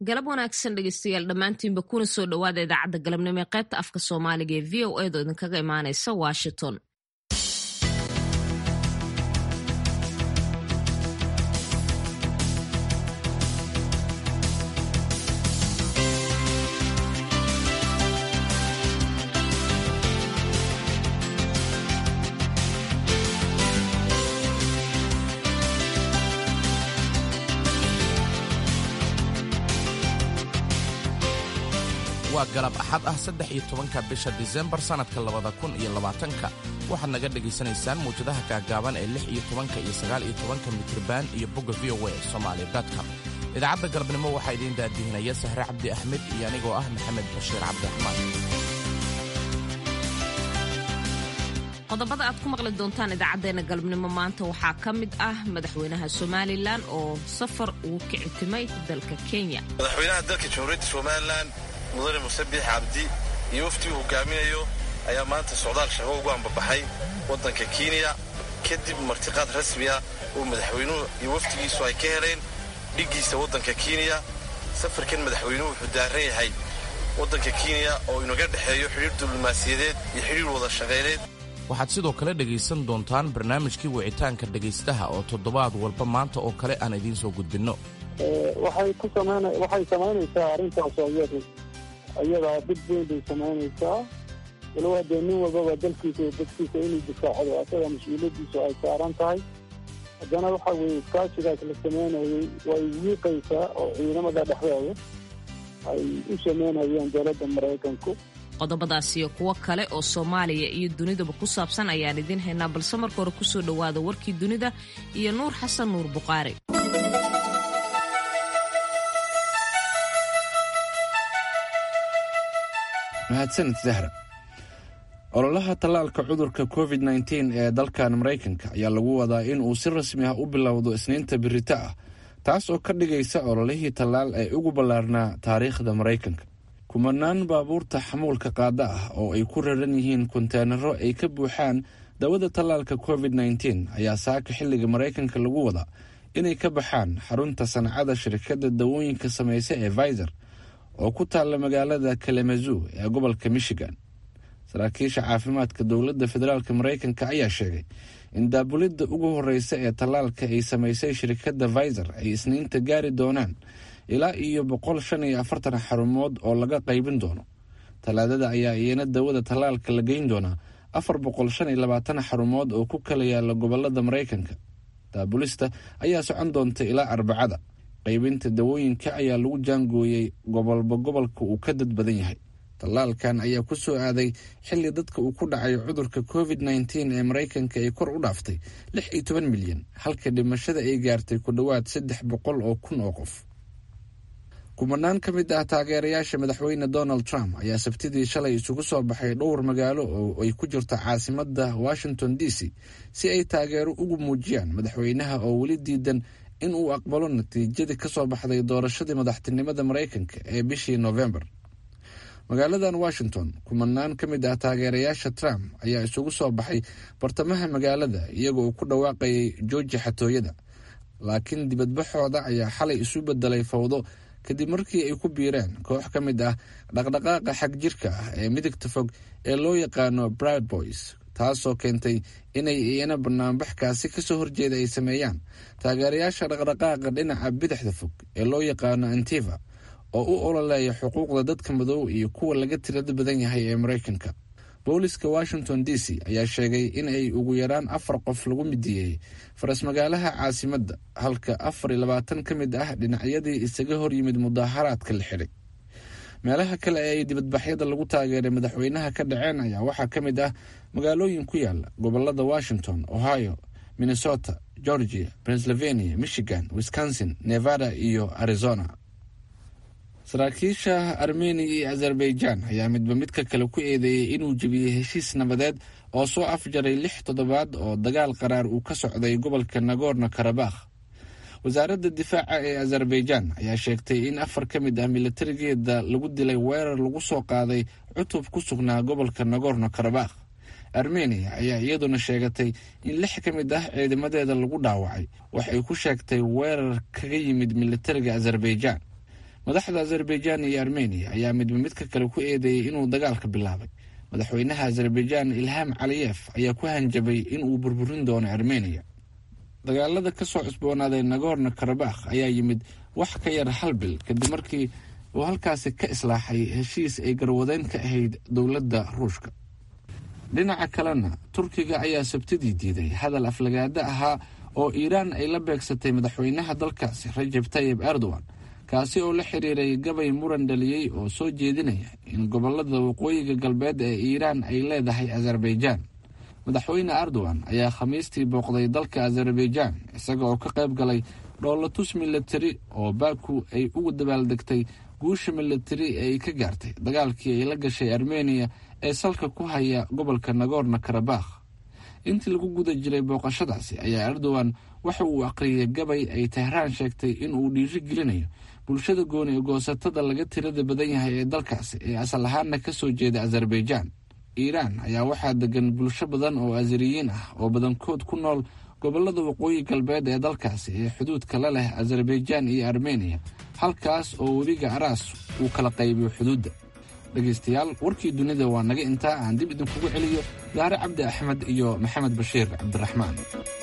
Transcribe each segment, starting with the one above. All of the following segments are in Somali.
galab wanaagsan dhegeystayaal dhammaantiinba kuna soo dhowaada idaacadda galabnimo ee qaybta afka soomaaliga ee v o edo idinkaga imaanaysa washington waa galab axad ah saddex iyo tobanka bisha disembar sannadka labada kun iyo labaatanka waxaad naga dhegaysanaysaan muwjadaha gaagaaban ee lix iyo tobanka iyo sagaal iyo tobanka mitriban iyo bogga v o a somaali com idaacadda galabnimo waxaa idiin daadihinaya sahre cabdi axmed iyo anigoo ah maxamed bashiir cabdiraxmaan qodobada aad ku maqli doontaan idaacaddeenna galabnimo maanta waxaa ka mid ah madaxweynaha somalilan oo safar ugu kici timay dalka kenya madaxweynaha dalka jamhuuriyadda somalilan mudane muse biix cabdi iyo waftii uu hogaaminayo ayaa maanta socdaal shaqo ugu ambabaxay waddanka kenya kadib martiqaad rasmi ah oo madaxweynuhu iyo waftigiisu ay ka heleen dhiggiisa waddanka kenya safarkan madaxweynuhu wuxuu daaran yahay waddanka kenya oo inaga dhexeeyo xidhiir diblomaasiyadeed iyo xidhiir wada shaqayneed waxaad sidoo kale dhegaysan doontaan barnaamijkii wicitaanka dhegaystaha oo toddobaad walba maanta oo kale aan idiin soo gudbinno waxay ku samayn waxay samaynaysaa arrintaas iyadu iyadaa dib weyn bay samaynaysaa walow haddee nin walbaba dalkiisa iyo dadkiisa inuu difaacdo asaga mas-uuliyaddiisu ay saaran tahay haddana waxa weeye iskaashigaas la samaynayay way wiiqaysaa oo ciidamada dhexdooda ay u samaynayeen dowladda maraykanku qodobadaas iyo kuwo kale oo soomaaliya iyo dunidaba ku saabsan ayaan idiin haynaa balse marka hore kusoo dhowaada warkii dunida iyo nuur xasan nuur buqaari mahadsanid zahra ololaha tallaalka cudurka covid nteen ee dalkan maraykanka ayaa lagu wadaa in uu si rasmi ah u bilowdo isniinta birito ah taas oo ka dhigaysa ololihii tallaal ee ugu ballaarnaa taariikhda maraykanka kumanaan baabuurta xamuulka qaada ah oo ay ku raran yihiin konteenaro ay ka buuxaan dawada tallaalka covid nteen ayaa saaka xilliga maraykanka lagu wadaa inay ka baxaan xarunta sancada shirkadda dawooyinka samaysa ee viser oo ku taalla magaalada kalamazoo ee gobolka michigan saraakiisha caafimaadka dowladda federaalk maraykanka ayaa sheegay in daabulidda ugu horeysa ee tallaalka ay samaysay shirkadda viser ay isniinta gaari doonaan ilaa iyo boqol shan iyo afartan xarumood oo laga qaybin doono talaadada ayaa iyana dawada tallaalka la geyn doonaa afar boqol shan iyo labaatan xarumood oo ku kala yaala gobolada maraykanka daabulista ayaa socon doonta ilaa arbacada qaybinta dawooyinka ayaa lagu jaangooyey gobolba gobolka uu ka dad badan yahay tallaalkan ayaa ku soo aaday xilli dadka uu ku dhacay cudurka covid nteen ee maraykanka ay kor u dhaaftay lix iyo toban milyan halka dhimashada ay gaartay ku dhowaad saddex boqol oo kun oo qof kumanaan ka mid ah taageerayaasha madaxweyne donald trump ayaa sabtidii shalay isugu soo baxay dhowr magaalo oo ay ku jirto caasimadda washington d c si ay taageero ugu muujiyaan madaxweynaha oo weli diidan in uu aqbalo natiijadii ka soo baxday doorashadii madaxtinimada maraykanka ee bishii novembar magaaladan washington kumanaan ka mid ah taageerayaasha trump ayaa isugu soo baxay bartamaha magaalada iyaga oo ku dhawaaqayay jooji xatooyada laakiin dibadbaxooda ayaa xalay isu bedelay fawdo kadib markii ay ku biireen koox ka mid ah dhaqdhaqaaqa xag jirka ah ee midigta fog ee loo yaqaano brad boys taasoo keentay inay iyana banaanbaxkaasi kasoo horjeeda ay sameeyaan taageerayaasha dhaqdhaqaaqa dhinaca bidixda fog ee loo yaqaano antiva oo u ololeeya xuquuqda dadka madow iyo kuwa laga tirada badan yahay ee maraykanka booliska washington d c ayaa sheegay in ay ugu yaraan afar qof lagu midiyeeyey farasmagaalaha caasimadda halka afar iyo labaatan ka mid ah dhinacyadii isaga hor yimid mudaaharaadka la xidhay meelaha kale ee ay dibadbaxyada lagu taageeray madaxweynaha ka dhaceen ayaa waxaa ka mid ah magaalooyin ku yaala gobolada washington ohio minnesota georgia pennsylvania michigan wisconsin nevada iyo arizona saraakiisha armeniya iyo azerbaijan ayaa midba midka kale ku eedeeyey inuu jebiyey heshiis nabadeed oo soo afjaray lix toddobaad oo dagaal qaraar uu ka socday gobolka nagorno karabakh wasaaradda difaaca ee azerbaijan ayaa sheegtay in afar ka mid ah milatarigeeda lagu dilay weerar lagu soo qaaday cutub ku sugnaa gobolka nagorno karabakh armeniya ayaa iyaduna sheegatay in lix ka mid ah ciidamadeeda lagu dhaawacay waxay ku sheegtay weerar kaga yimid milatariga azerbaijan madaxda azerbaijan iyo armeniya ayaa midba midka kale ku eedeeyey inuu dagaalka bilaabay madaxweynaha azerbaijan ilham caliyef ayaa ku hanjabay inuu burburin doono armeniya dagaalada kasoo cusboonaaday nagorno karabakh ayaa yimid wax ka yar hal bil kadib markii uu halkaasi ka islaaxay heshiis ay garwadeyn ka ahayd dowladda ruushka dhinaca kalena turkiga ayaa sabtidii diiday hadal aflagaado ahaa oo iiraan ay la beegsatay madaxweynaha dalkaasi rajab tayib erdogan kaasi oo la xiriiray gabay muran dhaliyey oo soo jeedinaya in gobolada waqooyiga galbeed ee iiraan ay leedahay azerbaijan madaxweyne erdogan ayaa khamiistii booqday dalka azerbaijan isaga oo ka qayb galay dhoolatus milatari oo baku ay ugu dabaaldegtay guusha milatari ee ay ka gaartay dagaalkii ay la gashay armeniya ee salka ku haya gobolka nagorno karabakh intii lagu guda jiray booqashadaasi ayaa erdogan waxa uu aqriyay gabay ay tehraan sheegtay in uu dhiiri gelinayo bulshada gooni ee goosatada laga tirada badan yahay ee dalkaasi ee asal ahaana kasoo jeeda azerbaijan iiraan ayaa waxaa degan bulsho badan oo azeriyiin ah oo badankood ku nool gobolada waqooyi galbeed ee dalkaasi ee xuduudka la leh azerbaijan iyo armeniya halkaas oo webiga araas uu kala qaybiyo xuduudda dhegaystayaal warkii dunida waa naga intaa aan dib idinkugu celiyo daare cabdi axmed iyo maxamed bashiir cabdiraxmaan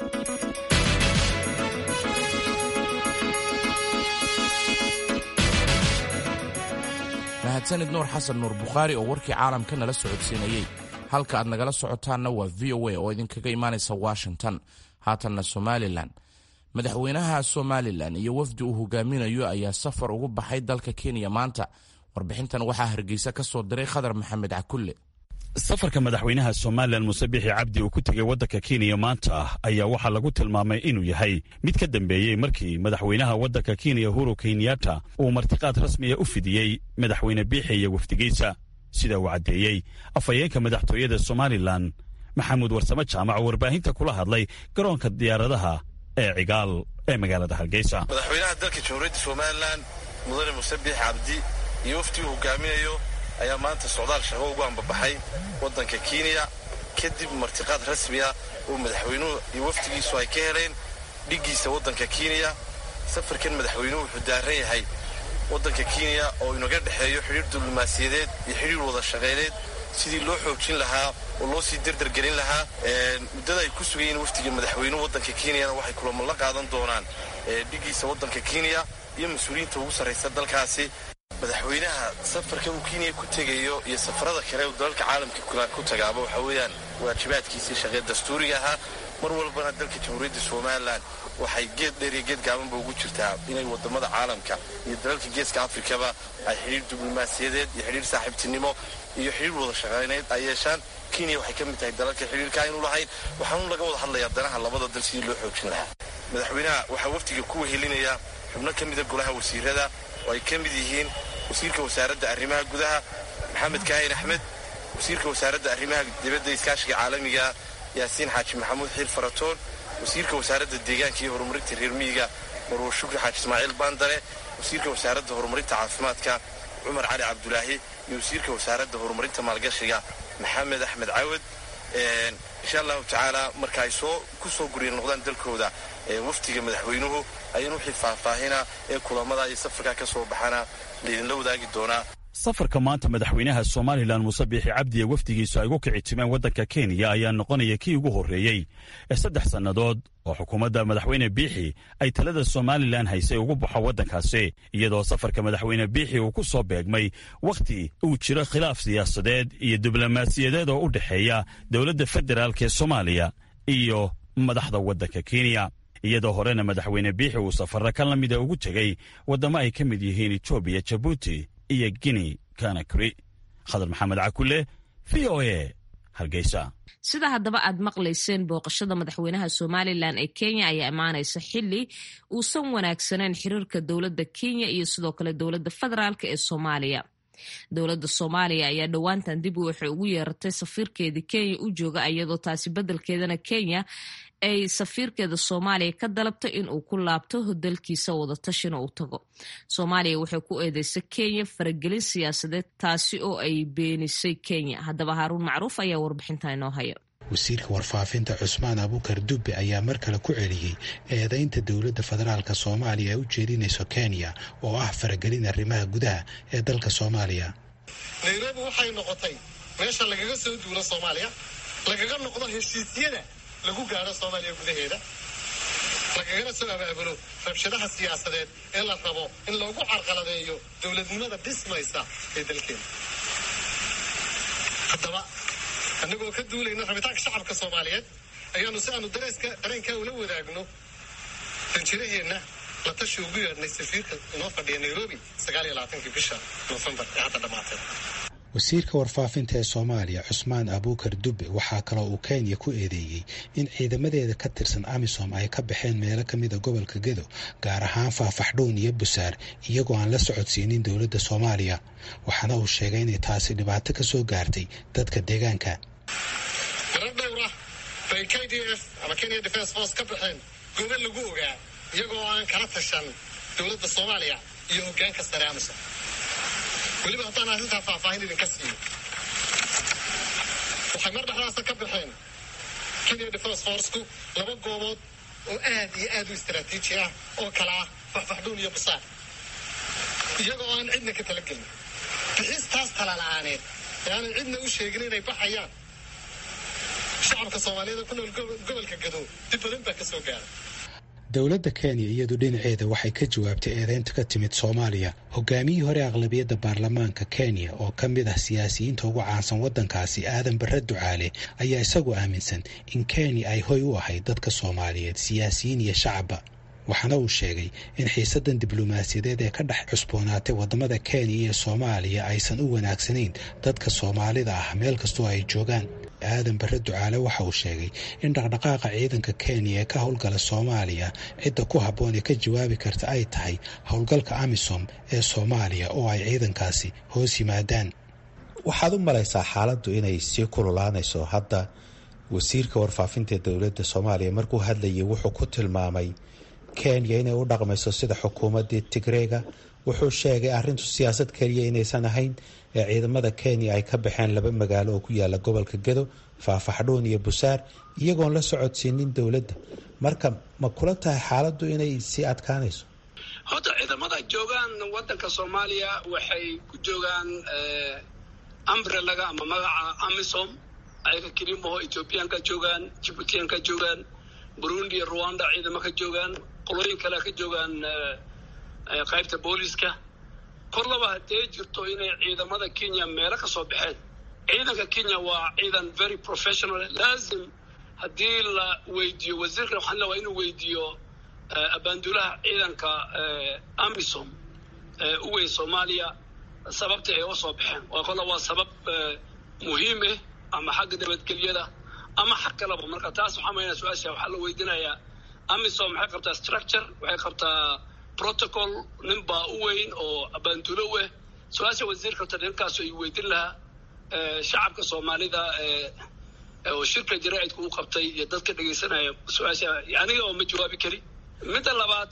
mahadsanid nuur xasan nuur bukhaari oo warkii caalamka nala socodsiinayey halka aad nagala socotaanna waa v o a oo idinkaga imaanaysa washington haatanna somalilan madaxweynaha somalilan iyo wafdi uu hogaaminayo ayaa safar ugu baxay dalka kenya maanta warbixintan waxaa hargeysa ka soo diray khadar maxamed cakulle safarka madaxweynaha somalilan muse bixi cabdi uu ku tegay waddanka kenya maanta ayaa waxaa lagu tilmaamay inuu yahay mid ka dambeeyey markii madaxweynaha waddanka kenya huru kenyatta uu martiqaad rasmiya u fidiyey madaxweyne biixi iyo wafdigiisa sida uu caddeeyey afhayeenka madaxtooyada somalilan maxamuud warsame jaamac oo warbaahinta kula hadlay garoonka diyaaradaha ee cigaal ee magaalada hargeysa madaxweynaha dalka jamhuuriyadda somalilan mudane muse biixi cabdi iyo waftii uu hogaaminayo ayaa maanta socdaal shaqo ugu ambabaxay waddanka kenya kadib martiqaad rasmiya oo madaxweynuhu iyo wafdigiisu ay ka heleen dhiggiisa waddanka kenya safarkan madaxweynuhu wuxuu daaran yahay waddanka kenya oo inaga dhexeeyo xidhiir diblomaasiyadeed iyo xidhiir wada shaqayneed sidii loo xoojin lahaa oo loo sii derdergelin lahaa muddada ay ku sugayiin wafdiga madaxweynuhu waddanka kenyana waxay kulamo la qaadan doonaan dhiggiisa waddanka kenya iyo mas-uuliyiinta ugu sarraysa dalkaasi madaxweynaha safarka uu kenya ku tegayo iyo safarada kale uu dalalka caalamka ku tagaaba waxa weeyaan waajibaadkiisii shaqee dastuuriga ahaa mar walbana dalka jamhuuriyadda somalilan waxay geed dheer iyo geed gaabanba ugu jirtaa inay wadamada caalamka iyo dalalka geeska afrikaba ay xidhiir diblomaasiyadeed iyo xidhiir saaxiibtinimo iyo xidhiir wada shaqayneyd ay yeeshaan kenya waxay ka mid tahay dalalka xidhiirka aynu lahayn waxaanu laga wada hadlayaa danaha labada dal sidii loo xoojin lahaa madaxweynaha waxaa wafdiga ku wehelinayaa xubno ka mida golaha wasiirada oo ay ka mid yihiin wasiirka wasaaradda arrimaha gudaha maxamed kaahin axmed wasiirka wasaaradda arrimaha dibadda iskaashiga caalamiga yaasiin xaaji maxamuud xiir faratoon wasiirka wasaaradda deegaanka iyo horumarinta reer miyiga marwar shukri xaaji ismaaciil baandare wasiirka wasaaradda horumarinta caafimaadka cumar cali cabdulaahi iyo wasiirka wasaaradda horumarinta maalgashiga maxamed axmed cawad insha allahu tacaala marka ay soo ku soo gurya noqdaan dalkooda wafdiga madaxweynuhu ayaan wixii faahfaahina ee kulamada iyo safarkaa ka soo baxana laydinla wadaagi doonaa safarka maanta madaxweynaha somalilan muse biixi cabdi ee wafdigiisu ay ugu kici timeen waddanka kenya ayaa noqonaya kii ugu horreeyey ee saddex sannadood oo xukuumadda madaxweyne biixi ay talada somalilan haysay ugu baxo waddankaasi iyadoo safarka madaxweyne biixi uu ku soo beegmay wakhti uu jiro khilaaf siyaasadeed iyo diblomaasiyadeed oo u dhexeeya dowladda federaalk ee soomaaliya iyo madaxda waddanka kenya iyadoo horena madaxweyne biixi uu safarra ka la mida ugu tegey waddamo ay ka mid yihiin etoobiya jabuuti iyo guinea kanakri khadar maxamed cakule v o a hargeysa sida haddaba aad maqlayseen booqashada madaxweynaha somalilan ee kenya ayaa imaanaysa xili uusan wanaagsaneyn xiriirka dowladda kenya iyo sidoo kale dowladda federaalk ee soomaaliya dowladda soomaaliya ayaa dhowaantan dib waxay ugu yeeratay safiirkeedii kenya u jooga iyadoo taasi beddelkeedana kenya ay safiirkeeda soomaaliya ka dalabtay in uu ku laabto dalkiisa wadatashina uu tago soomaaliya waxay ku eedeysay kenya faragelin siyaasadeed taasi oo ay beenisay kenya haddaba haaruun macruuf ayaa warbixinta inoo haya wasiirka warfaafinta cusmaan abuukar dubbe ayaa mar kale ku celiyey eedaynta dowladda federaalka soomaaliya ee u jeedinayso kenya oo ah faragelin arrimaha gudaha ee dalka soomaaliya nairobi waxay noqotay meesha lagaga soo duulo soomaaliya lagaga noqdo heshiisyada lagu gaadho soomaaliya gudaheeda lagagana soo abaabulo rabshadaha siyaasadeed ee la rabo in loogu carqaladeeyo dowladnimada dhismaysa ee dalkeena haddaba annagoo ka duulayna rabitaanka shacabka soomaaliyeed ayaanu si aanu dareeska dareenkaa ula wadaagno danjiraheenna la tashi ugu yeedhnay safiirka inoo fadhiya nairobi sagaal iyo labaatankii bisha noofembar ee hadda dhammaatay wasiirka warfaafinta ee soomaaliya cusmaan abuukar dubbe waxaa kaloo uu kenya ku eedeeyey in ciidamadeeda ka tirsan amisom ay ka baxeen meelo ka mida gobolka gedo gaar ahaan faafaxdhuun iyo busaar iyagoo aan la socodsiinin dowladda soomaaliya waxaana uu sheegay inay taasi dhibaato ka soo gaartay dadka deegaanka marar dhowr ah bay k d f ama kenya defence force ka baxeen gobol lagu ogaa iyagoo aan kala tashan dowladda soomaaliya iyo hoggaanka sare amisom weliba haddaan arrintaa faahfaahin idinka siiyo waxay mar dhexdaasa ka baxeen kenya defence forceku laba goobood oo aad iyo aad u istaraatiiji ah oo kala ah faxfaxdhuun iyo busaar iyagoo aan cidna ka talagelin bixistaas tala la-aaneed ee aanay cidna u sheegin inay baxayaan shacabka soomaaliyeed ku nool gobolka gadow dib badan baa ka soo gaara dowladda kenya iyadu dhinaceeda waxay ka jawaabtay eedeynta ka timid soomaaliya hogaamiyihii hore aqlabiyadda baarlamaanka kenya oo ka mid ah siyaasiyiinta ugu caansan waddankaasi aadan barre ducaale ayaa isagu aaminsan in kenya ay hoy u ahayd dadka soomaaliyeed siyaasiyiin iyo shacabba waxaana uu sheegay in xiisaddan diblomaasiyadeed ee ka dhex cusboonaatay waddamada kenya iyo soomaaliya aysan u wanaagsanayn dadka soomaalida ah meel kastoo ay joogaan aadan barre ducaale waxa uu sheegay in dhaqdhaqaaqa ciidanka kenya ee ka howlgala soomaaliya cidda ku habboon ee ka jawaabi karta ay tahay howlgalka amisom ee soomaaliya oo ay ciidankaasi hoos yimaadaan waxaad u malaysaa xaaladdu inay sii kululaanayso hadda wasiirka warfaafinta dowladda soomaaliya markuu hadlayay wuxuu ku tilmaamay kenya inay u dhaqmayso sida xukuumaddii tigreega wuxuu sheegay arrintu siyaasad keliya inaysan ahayn ee ciidamada kenya ay ka baxeen laba magaalo oo ku yaala gobolka gedo faafaxdhuun iyo busaar iyagoon la socodsiinin dowladda marka ma kula tahay xaaladdu inay sii adkaanayso horta ciidamada joogaan wadanka soomaaliya waxay ku joogaan umbrelaga ama magaca amisom ayaga kelimaho ethoobiyaanka joogaan jibuutiyaanka joogaan burundi iyo rwanda ciidamo ka joogaan qolooyin kale ka joogaan qaybta booliska korlaba haddee jirto inay ciidamada kenya meelo ka soo baxeen ciidanka kenya waa ciidan very professional laazim haddii la weydiiyo wasiirkan waxaan leewaha inuu weydiiyo abaandulaha ciidanka amisom u weyn soomaaliya sababta ay uga soo baxeen waa kolla waa sabab muhiim ah ama xagga nabadgelyada ama xag kalaba marka taas waxaa maynaa su-aasha waxaa la weydiinayaa amisom maxay qabtaa structure waxay qabtaa protocol nin baa u weyn oo abaandulo weh su-aasha wasiirka horta ninkaasu ay weydin lahaa shacabka soomaalida oo shirka jaraa'idka u qabtay iyo dadka dhegaysanaya su-aasha aniga oo ma jawaabi kari midda labaad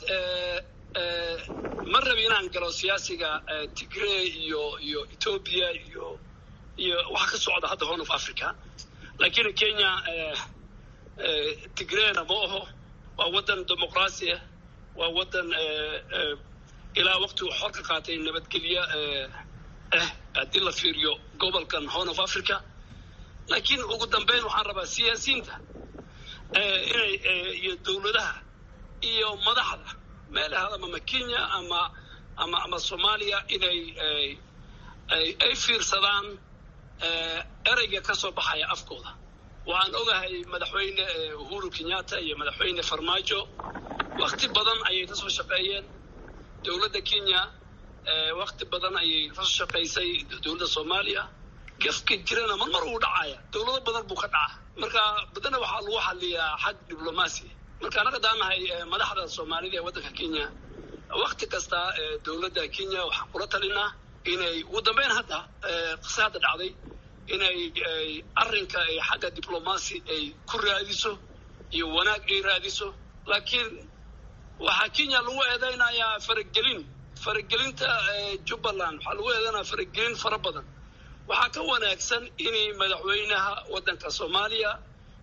ma rabi inaan galo siyaasiga tigrey iyo iyo ethoobia iyo iyo waxa ka socda hadda horn of africa laakiin kenya tigreyna ma aho waa waddan dimuqraasi ah waa waddan ilaa waqti uu xor ka qaatay nabadgelyo ah haddii la fiiriyo gobolkan horn of africa laakiin ugu dambeyn waxaan rabaa siyaasiyiinta inay iyo dowladaha iyo madaxda meel ahadama ma kenya ama ama ama soomaaliya inay ay fiirsadaan ereyga ka soo baxaya afkooda waxaan ogahay madaxweyne uhuru kenyatta iyo madaxweyne farmaajo wakti badan ayay ka soo shaqeeyeen dowladda kenya wakti badan ayay ka soo shaqaysay dowladda soomaaliya gafka jirana mar mar uu dhacaya dowlado badan buu ka dhaca marka badana waxaa lagu xaliyaa xag diblomaasi marka anaga daanahay madaxda soomaalida ee waddanka kenya wakti kasta dowladda kenya waxaan kula talinaa inay ugu dambeyn hadda qise hadda dhacday inay arrinka ay xagga diblomaasi ay ku raadiso iyo wanaag ay raadiso laakiin waxaa kenya lagu eedeynayaa faragelin faragelinta jubbaland waxaa lagu eedeynaya faragelin fara badan waxaa ka wanaagsan inay madaxweynaha waddanka soomaaliya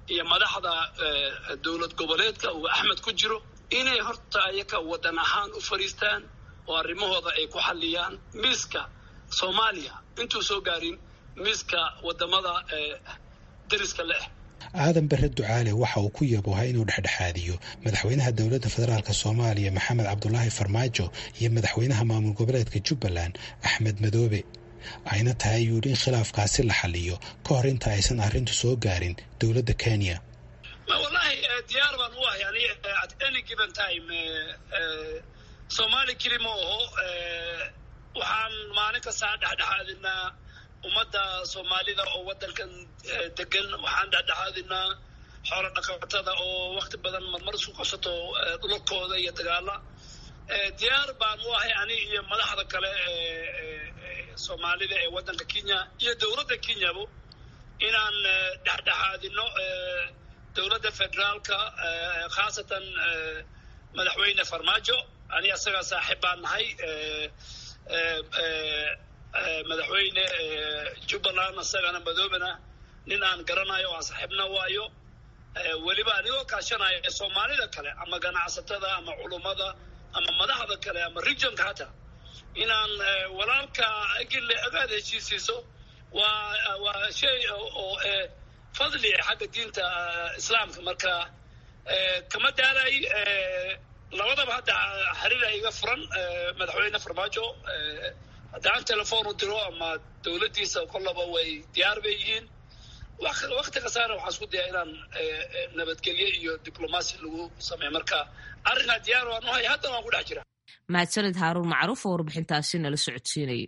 iyo madaxda dowlad goboleedka uu axmed ku jiro inay horta ayaka waddan ahaan u fadhiistaan oo arrimahooda ay ku xalliyaan miiska soomaaliya intuu soo gaarin miiska waddamada dariska leh aadan bare ducaale waxa uu ku yabooha inuu dhexdhexaadiyo madaxweynaha dowladda federaalk soomaaliya maxamed cabdulaahi farmaajo iyo madaxweynaha maamul goboleedka jubbaland axmed madoobe ayna tahay ayuu yidhi in khilaafkaasi la xaliyo ka hor inta aysan arrintu soo gaarin dowladda kenya wallahi diyaar baan u ahay ani at any given time soomaali keli ma aho waxaan maalin kastaa dhexdhexaadinaa ummadda soomaalida oo waddankan degan waxaan dhexdhexaadinaa xoolo dhaqatada oo wakti badan marmar isku qabsato dhulakooda iyo dagaala diyaar baan u ahay ani iyo madaxda kale soomaalida ee waddanka kenya iyo dowladda kenyabo inaan dhexdhexaadino dowladda federaalka khaasatan madaxweyne farmaajo ani asagaa saaxiib baan nahay madaxweyne jubbaland asagana madoobena nin aan garanayo aan saaxiibna waayo weliba anigoo kaashanaya soomaalida kale ama ganacsatada ama culummada ama madaxda kale ama regionka hataa inaan walaalka gille agaad heshiisiiso waa waa shay oo fadli xagga diinta islaamka marka kama daalay labadaba hadda xiriira iga furan madaxweyne farmaajo haddaan telefoon u diro ama dowladdiisa kollaba way diyaar bay yihiin wakti kasaana waxaan isku dayaa inaan nabadgelye iyo diblomaasi lagu sameeyo marka arrinkaa diyaar waan u hay haddana waan ku dhex jira mahadsanid haaruun macruuf oo warbixintaasi nala socodsiinayay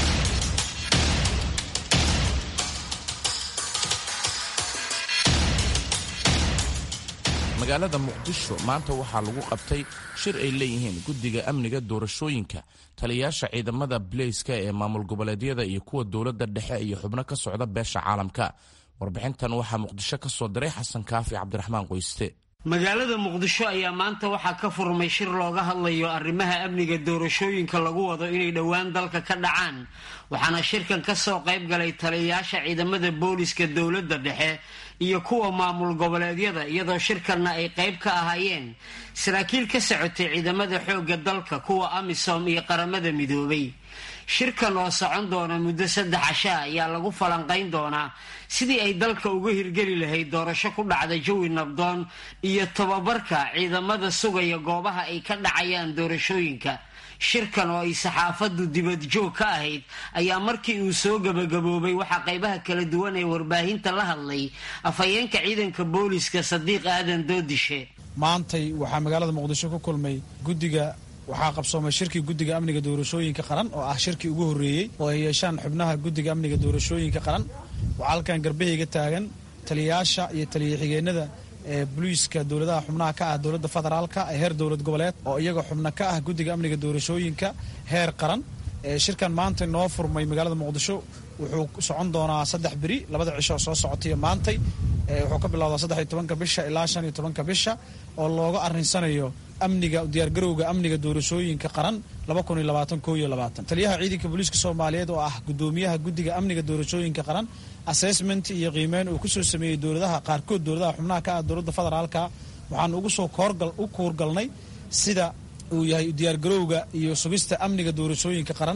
magaalada muqdisho maanta waxaa lagu qabtay shir ay leeyihiin guddiga amniga doorashooyinka taliyayaasha ciidamada baleyska ee maamul goboleedyada iyo kuwa dowladda dhexe iyo xubno ka socda beesha caalamka warbixintan waxaa muqdisho ka soo diray xasan kaafi cabdiraxmaan qoyste magaalada muqdisho ayaa maanta waxaa ka furmay shir looga hadlayo arrimaha amniga doorashooyinka lagu wado inay dhowaan dalka ka dhacaan waxaana shirkan ka soo qayb galay taliyayaasha ciidamada booliska dowladda dhexe iyo kuwa maamul goboleedyada iyadoo shirkanna ay qayb ka ahaayeen saraakiil ka socotay ciidamada xoogga dalka kuwa amisom iyo qaramada midoobay shirkan oo socon doona muddo saddex casha ayaa lagu falanqayn doonaa sidii ay dalka uga hirgeli lahayd doorasho ku dhacda jawi nabdoon iyo tababarka ciidamada sugaya goobaha ay ka dhacayaan doorashooyinka shirkan oo ay saxaafaddu dibadjoog ka ahayd ayaa markii uu soo gabagaboobay waxaa qaybaha kala duwan ee warbaahinta la hadlay afhayeenka ciidanka booliska sadiiq aadan doodishe maantay waxaa magaalada muqdisho ku kulmay guddiga waxaa qabsoomay shirkii guddiga amniga doorashooyinka qaran oo ah shirkii ugu horreeyey oo ay yeeshaan xubnaha guddiga amniga doorashooyinka qaran waxaa halkan garbahayga taagan taliyayaasha iyo taliya xigeenada ee boliiska dowladaha xubnaha ka ah dowladda federaalka ee heer dowlad goboleed oo iyaga xubno ka ah guddiga amniga doorashooyinka heer qaran shirkan maanta noo furmay magaalada muqdisho wuxuu socon doonaa saddex beri labada cisho soo socotay maantay wuxuu ka bilowdaa saddex tobanka bisha ilaa shan iyo tobanka bisha oo looga arinsanayo amniga diyaargarowga amniga doorashooyinka qaran taliyaha ciidanka booliiska soomaaliyeed oo ah gudoomiyaha guddiga amniga doorashooyinka qaran assessment iyo qiimeyn uu kusoo sameeyey dowladaha qaarkood dowladaha xubnaha ka ah dowladda federaalka waxaan ugu soo u kuurgalnay sida uu yahay diyaargarowga iyo sugista amniga doorashooyinka qaran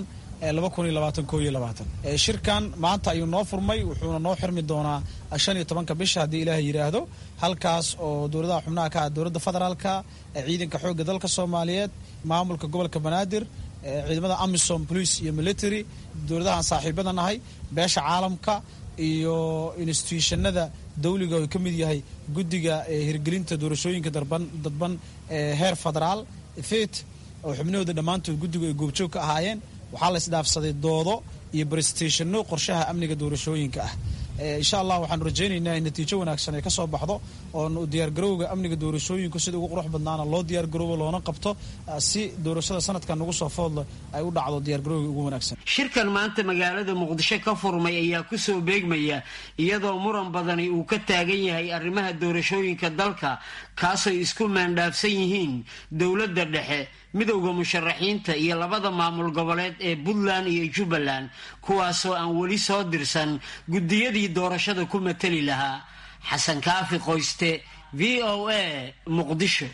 ee shirkan maanta ayuu noo furmay wuxuuna noo xirmi doonaa shan iyo tobanka bisha haddii ilaaha yidhaahdo halkaas oo dowladaha xubnaha ka ah dowladda federaalka ciidanka xoogga dalka soomaaliyeed maamulka gobolka banaadir ciidamada amisom police iyo military dowladahaan saaxiibada nahay beesha caalamka iyo institutionada dawliga oo ka mid yahay guddiga hirgelinta doorashooyinka dadban ee heer federaal fet oo xubnahooda dhammaantood guddigu ay goobjoog ka ahaayeen waxaa la isdhaafsaday doodo iyo barestationno qorshaha amniga doorashooyinka ah insha allah waxaanu rajaynaynaa in natiijo wanaagsan ay ka soo baxdo oo diyaargarowga amniga doorashooyinku sida ugu qurux badnaana loo diyaargaroobo loona qabto si doorashada sanadkan ugu soo foodle ay u dhacdo diyaargarowga ugu wanaagsan shirkan maanta magaalada muqdisho ka furmay ayaa kusoo beegmaya iyadoo muran badani uu ka taagan yahay arrimaha doorashooyinka dalka kaasay isku maandhaafsan yihiin dowladda dhexe midowda musharaxiinta iyo labada maamul goboleed ee puntland iyo jubbaland kuwaasoo aan weli soo dirsan guddiyadii doorashada ku matali lahaa xasan kaafi qoyste v o a muqdisho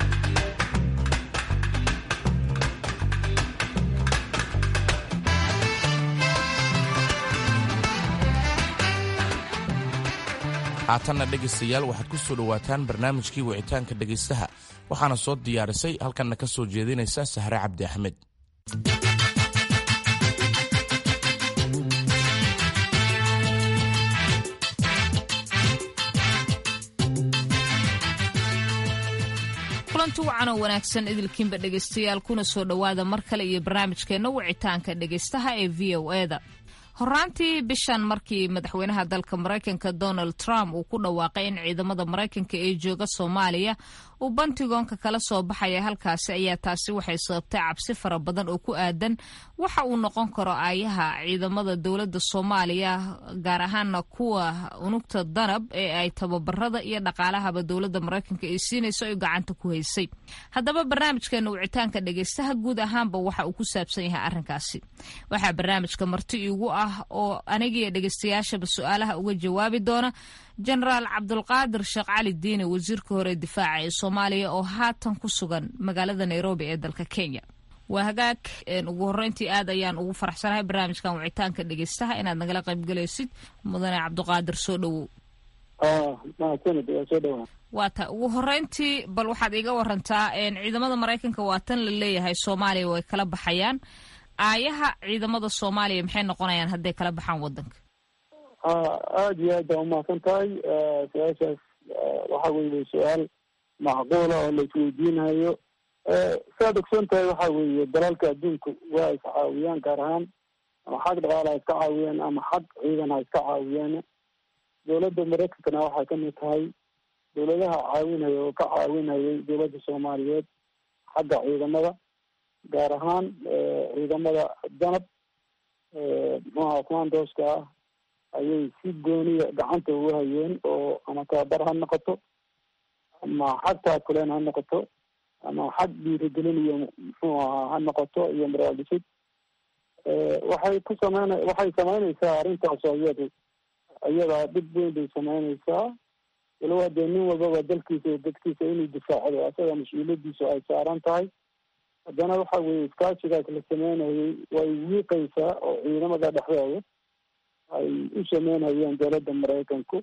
haatanna dhegaystayaal waxaad ku soo dhowaataan barnaamijkii wicitaanka dhegaystaha waxaana soo diyaarisay halkanna ka soo jeedinaysa sahre cabdi axmed kulanti wacan oo wanaagsan idilkiinba dhegaystayaal kuna soo dhowaada mar kale iyo barnaamijkeenna wicitaanka dhegaystaha ee v o eda horaantii bishan markii madaxweynaha dalka maraykanka donald trump uu ku dhawaaqay in ciidamada maraykanka ee jooga soomaaliya uu bantigoonka kala soo baxaya halkaasi ayaa taasi waxay sababtay cabsi fara badan oo ku aadan waxa uu noqon karo aayaha ciidamada dowladda soomaaliya gaar ahaana kuwa unugta danab ee ay tababarada iyo dhaqaalahaba dowladda maraykanka ay siinayso ay gacanta ku haysay haddaba barnaamijkeena wicitaanka dhegaystaha guud ahaanba waxa uu ku saabsan yahay arrinkaasi waxaa barnaamijka marti iigu ah oo anigiiyo dhegaystayaashaba su-aalaha uga jawaabi doona jenaraal cabdulqaadir sheekh cali diine wasiirka hore difaaca ee soomaaliya oo haatan ku sugan magaalada nairobi ee dalka kenya waa hagaag ugu horeyntii aad ayaan ugu faraxsanahay barnaamijkan wicitaanka dhegaystaha inaad nagala qaybgalaysid mudane cabdiqaadir soo dhowow waa ta ugu horeyntii bal waxaad iga warantaa ciidamada maraykanka waa tan la leeyahay soomaaliya way kala baxayaan aayaha ciidamada soomaaliya maxay noqonayaan hadday kala baxaan wadanka aada iyo aad baa umahadsan tahay su-aashaas waxa weeye su-aal macquula oo la isweydiinayo saad ogsoon tahay waxa weeye dalalka adduunka waa is caawiyaan gaar ahaan ama xag dhaqaala ha iska caawiyaan ama xag ciidan ha iska caawiyaan dowladda maraykankana waxay kamid tahay dowladaha caawinaya oo ka caawinayay dowladda soomaaliyeed xagga ciidamada gaar ahaan ciidamada danab muxuaha commandoska ah ayay si gooniya gacanta ugu hayeen oo ama tababar ha noqoto ama xag taakuleen ha noqoto ama xag dhiirigelin iyo muxuu ahaa ha noqoto iyo maraaldhisid waxay ku sameyn waxay sameynaysaa arrintaas oo iyadu iyadaa dhib weyn bay sameynaysaa walow haddee nin walbaba dalkiisa iyo dadkiisa inuu difaacdo asaga mas-uuliyadiisu ay saaran tahay haddana waxa weeye iskaashigaas la sameynayay way wiiqaysaa oo ciidamada dhexdooda ay u sameynayeen dowladda maraykanku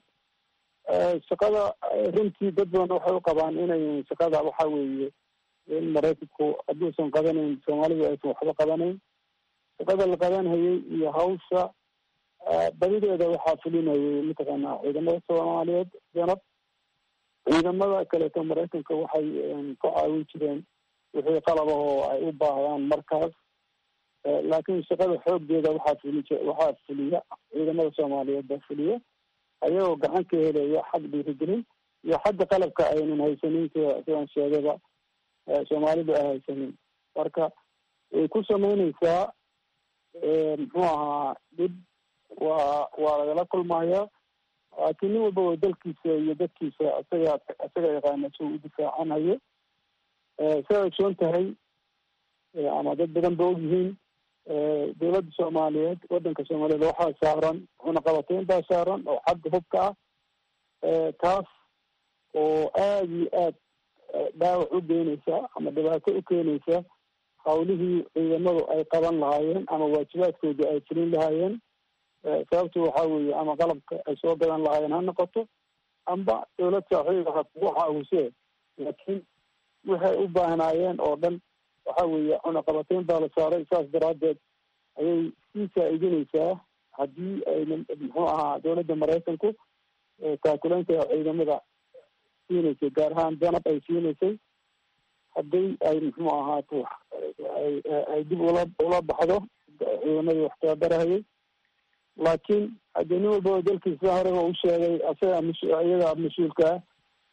shaqada runtii dad badan waxay u qabaan inay shaqada waxa weeye in maraykanku hadduusan qabanayn soomaalidu aysan waxba qabanayn shaqada la qabanhayay iyo hawsha badideeda waxaa fulinayay mataqaanaa ciidamada soomaaliyeed danab ciidamada kaleeto maraykanka waxay ku caawin jireen wixii qalabahoo ay u baahdaan markaas laakiin shaqada xooggeeda waxaa fuli waxaa fuliya ciidamada soomaaliyeed baa fuliya ayagoo gacan ka helaya xag dhiirigelin iyo xagga qalabka aynan haysanin sida sidaan sheegaba soomaalidu ay haysanin marka way ku sameynaysaa muxuu ahaa dhib waa waa lagala kulmaya laakiin nin walbaba dalkiisa iyo dadkiisa isaga isaga yaqaana si uu u difaacanayo siday ogsoon tahay ama dad badan ba ogyihiin dowladda soomaaliyeed wadanka soomaaliyeed waxaa saaran cunaqabateyn baa saaran oo xagga hubka ah taas oo aada iyo aad dhaawac u geynaysa ama dhibaato u keenaysa hawlihii ciidamadu ay qaban lahaayeen ama waajibaadkoodii ay fulin lahaayeen sababtu waxaa weeye ama qalabka ay soo gadan lahaayeen ha noqoto amba dowlad saaxiiba ha kugu caawise laakiin waxay u baahnaayeen oo dhan waxa weeye cunaqabateyn baa la saaray saas daraaddeed ayay sii faa-iidinaysaa haddii ayna muxuu ahaa dowladda maraykanku taakuleynta ciidamada siinaysay gaar ahaan danab ay siinaysay haddii ay muxuu ahaato ay dib ula ula baxdo ciidamadii wax tababarahayay laakiin haddii nin walbaba dalkiisa horeba u sheegay asaga mas iyadaa mas-uulka ah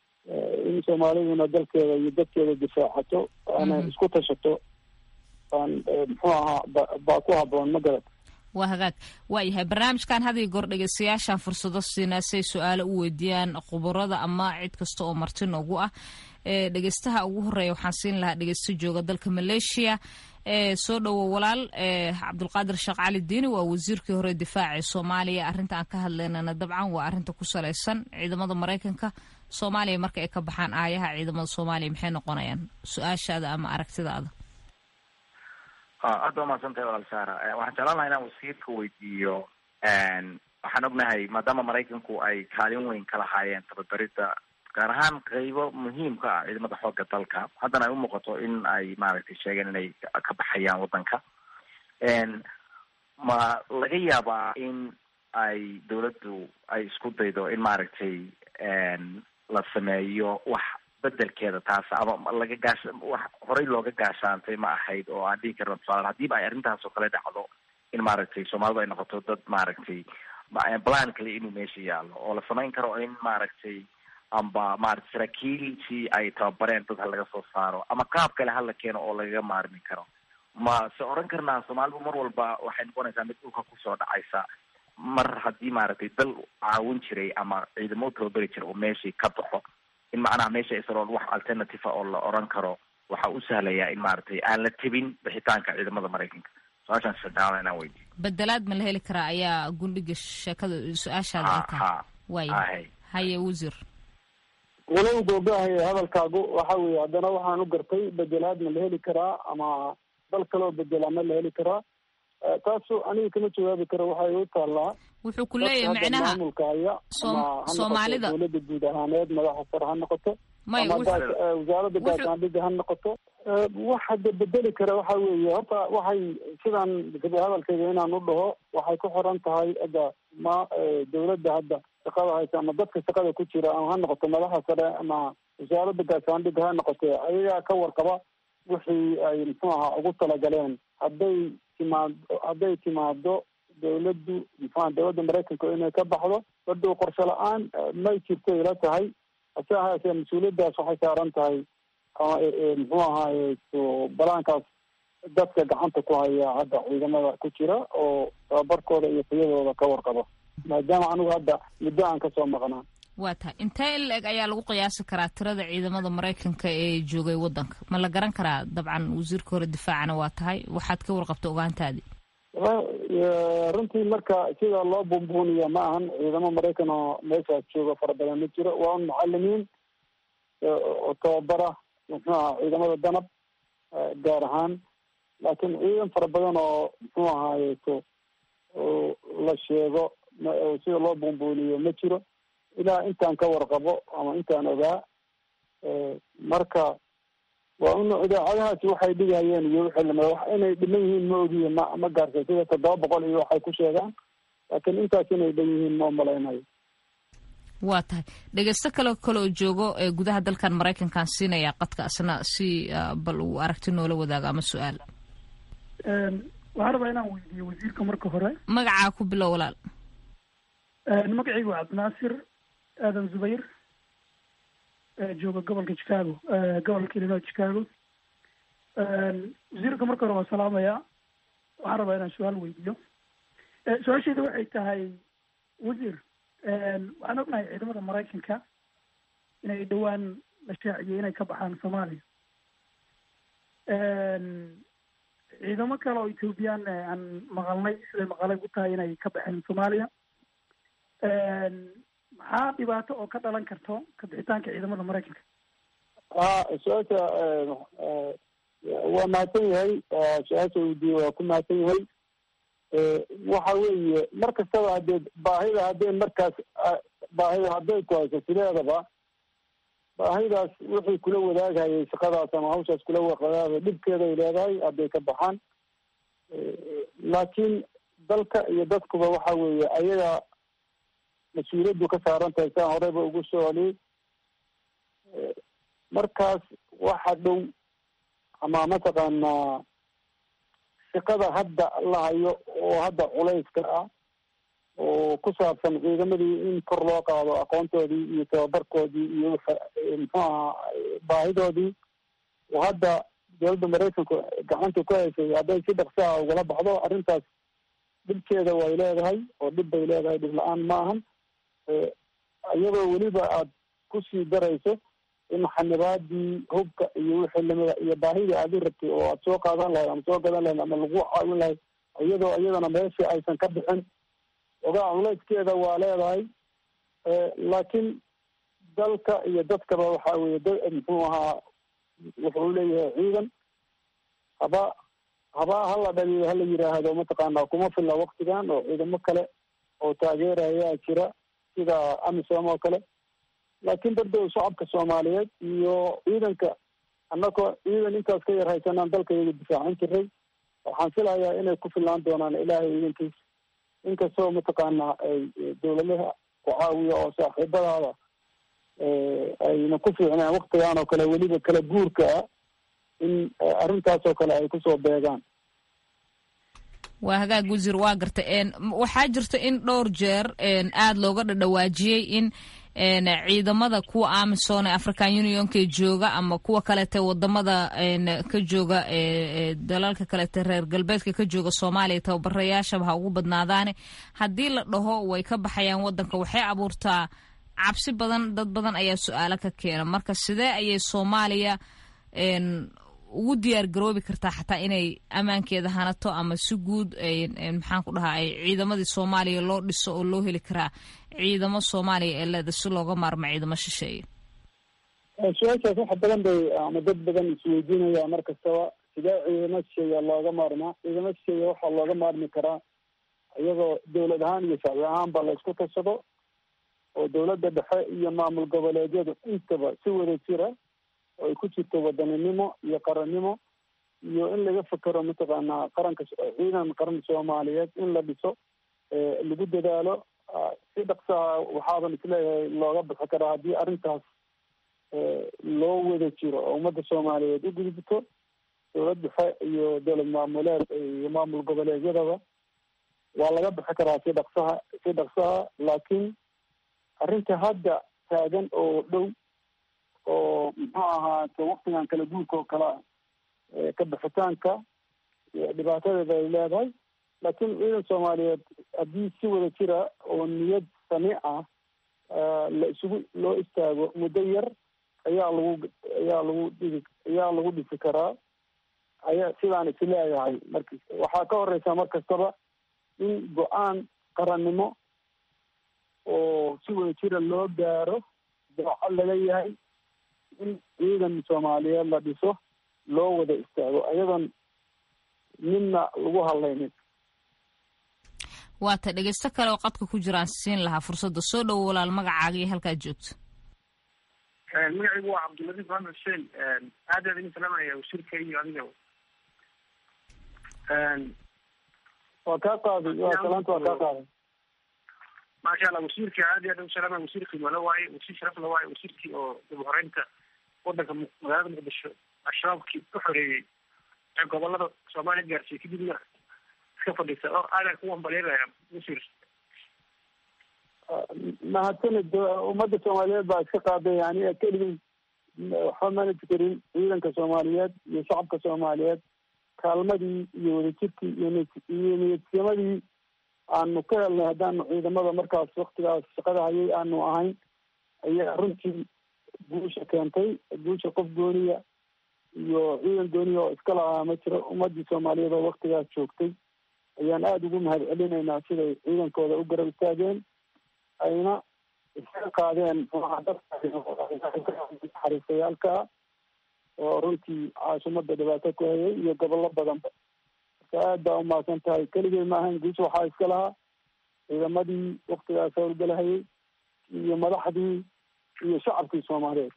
in soomaaliduna dalkeeda iyo dadkeeda difaacato ana isku tashato aan muxuu ahaa baa ku haboon ma garad waa hagaag waayahay barnaamijkan had iyo goor dhegeystayaashaan fursado siinaa si ay su-aalo u weydiiyaan khuburada ama cid kasta oo marti noogu ah dhegeystaha ugu horeeya waxaan siin lahaa dhegeysto jooga dalka maleeshiya soo dhowo walaal cabdulqaadir sheekh cali diini waa wasiirkii hore difaaca soomaaliya arrinta aan ka hadlaynana dabcan waa arrinta ku salaysan ciidamada maraykanka soomaaliya marka ay ka baxaan aayaha ciidamada soomaaliya maxay noqonayaan su-aashaada ama aragtidaada aada waa mahadsantahay walaal saara waxaan jeclaan lahaa inaan wasiirka weydiiyo waxaan ognahay maadaama maraykanku ay kaalin weyn ka lahaayeen tababarida gaar ahaan qeybo muhiimka ah ciidamada xoogga dalka haddana ay umuuqato in ay maaragtay sheegeen inay ka baxayaan waddanka ma laga yaabaa in ay dawladdu ay isku daydo in maaragtay la sameeyo wax bedelkeeda taas ama laga gaasha wax horey looga gaashaantay ma ahayd oo aan dhihi karna tusaale hadiiba ay arrintaas oo kale dhacdo in maaragtay soomaalidu ay noqoto dad maaragtay plan kale inuu meesha yaalo oo la samayn karo in maaragtay amba maaragtay saraakiiltii ay tababareen dad ha laga soo saaro ama qaab kale hala keeno oo lagaga maarmi karo ma se oran karnaa soomaalidu mar walba waxay noqonaysaa mid dhulka kusoo dhacaysa mar haddii maaragtay dal caawin jiray ama ciidamo u tababari jira oo meeshii ka baxo in macnaha meesha isaroon wax alternative a oo la oran karo waxa u sahlayaa in maaragtay aan la tebin bixitaanka ciidamada maraykanka su-aashaan sadexaad inaan weydiyo bedelaad ma la heli karaa ayaa gundhiga sheekada su-aashaada ay tahay waaya haye wasiir walow googahaya hadalkaagu waxa weeye haddana waxaan u gartay bedelaad ma la heli karaa ama dal kaloo bedelaa ma la heli karaa taasu aniga kama jawaabi karo waxay u taallaa wuxuu ku leeyahay micnaha maamulka haya ama ha soomaalida noqoto dawladda guud ahaaneed madaxa sare ha noqoto may ama wasaaradda gaashaandhigga ha noqoto wax hadda bedeli kara waxa weeye horta waxay sidaan hadalkayga inaan u dhaho waxay ku xiran tahay hadda ma dawladda hadda shaqada haysa ama dadka shaqada ku jira ama ha noqoto madaxa sare ama wasaaradda gaashaandhigga ha noqote ayagaa ka warqaba wixii ay muxuu ahaa ugu talagaleen hadday timaado hadday timaado dawladdu muxuaha dawladda maraykanka inay ka baxdo badhow qorshe la-aan may jirto ila tahay hase ahaasee mas-uuliyaddaas waxay saaran tahay muxuu ahaaye balaankaas dadka gacanta ku haya hadda ciidamada ku jira oo tababarkooda iyo tayadooda ka warqabo maadaama anigu hadda muddo aan kasoo maqnaa waa tahay intee in la-eg ayaa lagu qiyaasi karaa tirada ciidamada maraykanka ee joogay waddanka ma la garan karaa dabcan wasiirka hore difaacana waa tahay waxaad ka warqabta ogaantaadii runtii marka sida loo buunbuuniya ma ahan ciidamo maraykan oo meeshaas jooga fara badan ma jiro waa un mucalimiin oo tababara muxuu aha ciidamada danab gaar ahaan laakiin ciidan fara badan oo muxuu ahaayeto la sheego sida loo buunbuuniyo ma jiro ilaa intaan ka warqabo ama intaan ogaa marka waa un idaacadahaasi waxay dhigayeen iyo wixii lamida wax inay dhiman yihiin ma ogiye ma ma gaarsa sida toddoba boqol iyo waxay ku sheegaan laakiin intaas inay dhan yihiin ma umalaynayo waa tahay dhegeysto kale kale oo joogo ee gudaha dalkan maraykankaan siinaya qadka asna si bal uu aragti noola wadaago ama su-aal waxaan rabaa inaan weydiiyo wasiirka marka hore magacaa ku bilow walaal magacaygu waa cabdinaasir aadan zubayr jooga gobolka chicago gobolka illinois chicago wasiirka marka hore waa salaamaya waxaan rabaa inaan su-aal weydiiyo su-aashayda waxay tahay wasiir waxaan ognahay ciidamada maraykanka inay dhowaan la shaaciyey inay ka baxaan soomaaliya ciidamo kale oo ethoobiyan aan maqalnay siday maqalay u tahay inay ka baxeen soomaaliya maxaa dhibaato oo ka dhalan karto ka bixitaanka ciidamada maraykanka ha su-aasha waa mahadsan yahay su-aasha weydiiye waa ku mahadsan yahay waxa weeye mar kastaba haddee baahida hadday markaas baahida hadday ku hayso sideedaba baahidaas wixii kula wadaagayay shaqadaas ama hawshaas kula wadaagay dhibkeeday leedahay hadday ka baxaan laakiin dalka iyo dadkuba waxa weeye ayaga mas-uuliyaddu ka saaran tahay saan horeyba ugu soo celiyey markaas waxa dhow ama mataqaanaa shaqada hadda la hayo oo hadda culayska ah oo ku saabsan ciidamadii in kor loo qaado aqoontoodii iyo tababarkoodii iyo muxuu ahaa baahidoodii oo hadda dowladda maraykanku gacanta ku haysay hadday si dhaqsaha ugala baxdo arrintaas dhibkeeda way leedahay oo dhib bay leedahay dhib la-aan ma ahan iyadoo weliba aada kusii darayso in xanibaadii hubka iyo wixii lamida iyo baahidii aad u rabtay oo aad soo qaadan lahayd ama soo gadan lahayd ama lagu caawin lahayd iyadoo iyadana meeshii aysan ka bixin ogaa culeyskeeda waa leedahay laakiin dalka iyo dadkaba waxa weye da muxuu ahaa wuxuu leeyahay ciidan haba haba hala dhaliyo hala yidhaahdo mataqaana kuma filla waktigan oo ciidamo kale oo taageerayaa jira sida amisom oo kale laakiin dardow shacabka soomaaliyeed iyo ciidanka annagoo ciidan intaas ka yar haysanaan dalka iyaga difaacan jiray waxaan filayaa inay ku fillaan doonaan ilaahay ciidankiis inkastoo mataqaana ay dawladaha ku caawiya oo saaxiibadaada ayna ku fiicneen waktigan oo kale weliba kala guurka ah in arrintaas oo kale ay kusoo beegaan waa hagaag wasiir waa garta waxaa jirta in dhowr jeer aada looga dhadhawaajiyey in ciidamada kuwa amisom ee african unionka jooga ama kuwa kalete wadamada ka jooga dalalka kalete reer galbeedka ka jooga soomaaliya tababarayaashaba ha ugu badnaadaane haddii la dhaho way ka baxayaan wadanka waxay abuurtaa cabsi badan dad badan ayaa su-aalo ka keena marka sidee ayay soomaaliya ugu diyaar garoobi kartaa xataa inay ammaankeeda hanato ama si guud maxaan ku dhahaa ciidamadii soomaaliya loo dhiso oo loo heli karaa ciidamo soomaaliya ee leeda si looga maarmo ciidamo shisheeye su-aashaas wax badan bay ama dad badan isweydiinaya mar kastaba sidee ciidamo shisheeya looga maarmaa ciidamo shisheeya waxaa looga maarmi karaa iyagoo dawlad ahaan iyo shacbi ahaanba la isku tashado oo dawladda dhexe iyo maamul goboleedyadu intaba si wada jira oo ay ku jirto wadaninimo iyo qarannimo iyo in laga fekero mataqaanaa qaranka ciidan qaran soomaaliyeed in la dhiso lagu dadaalo si dhaqsaha waxaaban isleeyahay looga bixi karaa haddii arrintaas loo wada jiro oo ummadda soomaaliyeed u gudubto dawlad dhexe iyo dowlad maamuleed iyo maamul goboleedyadaba waa laga bixi karaa si dhaqsaha si dhaqsaha laakiin arrinta hadda taagan oo dhow oo muxuu ahaate waktigan kala guurka oo kale ah ka bixitaanka dhibaatadeeda ay leedahay laakiin ciidan soomaaliyeed haddii si wada jira oo niyad sami ah la isugu loo istaago muddo yar ayaa lagu ayaa lagu dhigi ayaa lagu dhisi karaa ayaa sidaan is leeyahay marka waxaa ka horeysa mar kastaba in go-aan qarannimo oo si wada jira loo gaaro daacad laga yahay in ciidan soomaaliyeed la dhiso loo wada istaago ayadoon midna lagu hadlaynin waata dhegeysto kale oo qadka ku jiraan siin lahaa fursadda soo dhowo walaal magacaaga iyo halkaad joogto magacaygu waa cabdiladiif maxamed xuseen aad aad idin salaamaya wasiirka iyo adiga waa kaa qaaday waa salaanta waa kaa qaaday maasha allah wasiirka aad iyo aad ugu salaamaya wasiir qiimo la waaye wasiir sharaf la waaye wasiirkii oo dib uhoreynta wadanka magaalada muqdisho al-shabaabkii u xoreeyey ee gobolada soomaaliya gaarsiiyey kadibna iska fadhiisa oo aadaan ku wambaleynaya wasiir mahadsanid ummadda soomaaliyeed baa iska qaaday yani keligii waxba mana karin ciidanka soomaaliyeed iyo shacabka soomaaliyeed kaalmadii iyo wadajirkii iyo iyo niyadsimadii aanu ka helnay haddaanu ciidamada markaas waktigaas shaqada hayay aanu ahayn ayaa runtii guusha keentay guusha qof gooniya iyo ciidan gooniya oo iska lahaa ma jiro ummadii soomaaliyeed oo waktigaas joogtay ayaan aada ugu mahad celinaynaa siday ciidankooda u garab istaageen ayna iska qaadeen xariisayaalka oo runtii caasimadda dhibaato ku hayay iyo gobollo badanba marka aad baa umahadsan tahay keligay ma ahayn guusha waxaa iska lahaa ciidamadii waktigaas howlgalahayay iyo madaxdii iyo shacabkii soomaaliyeed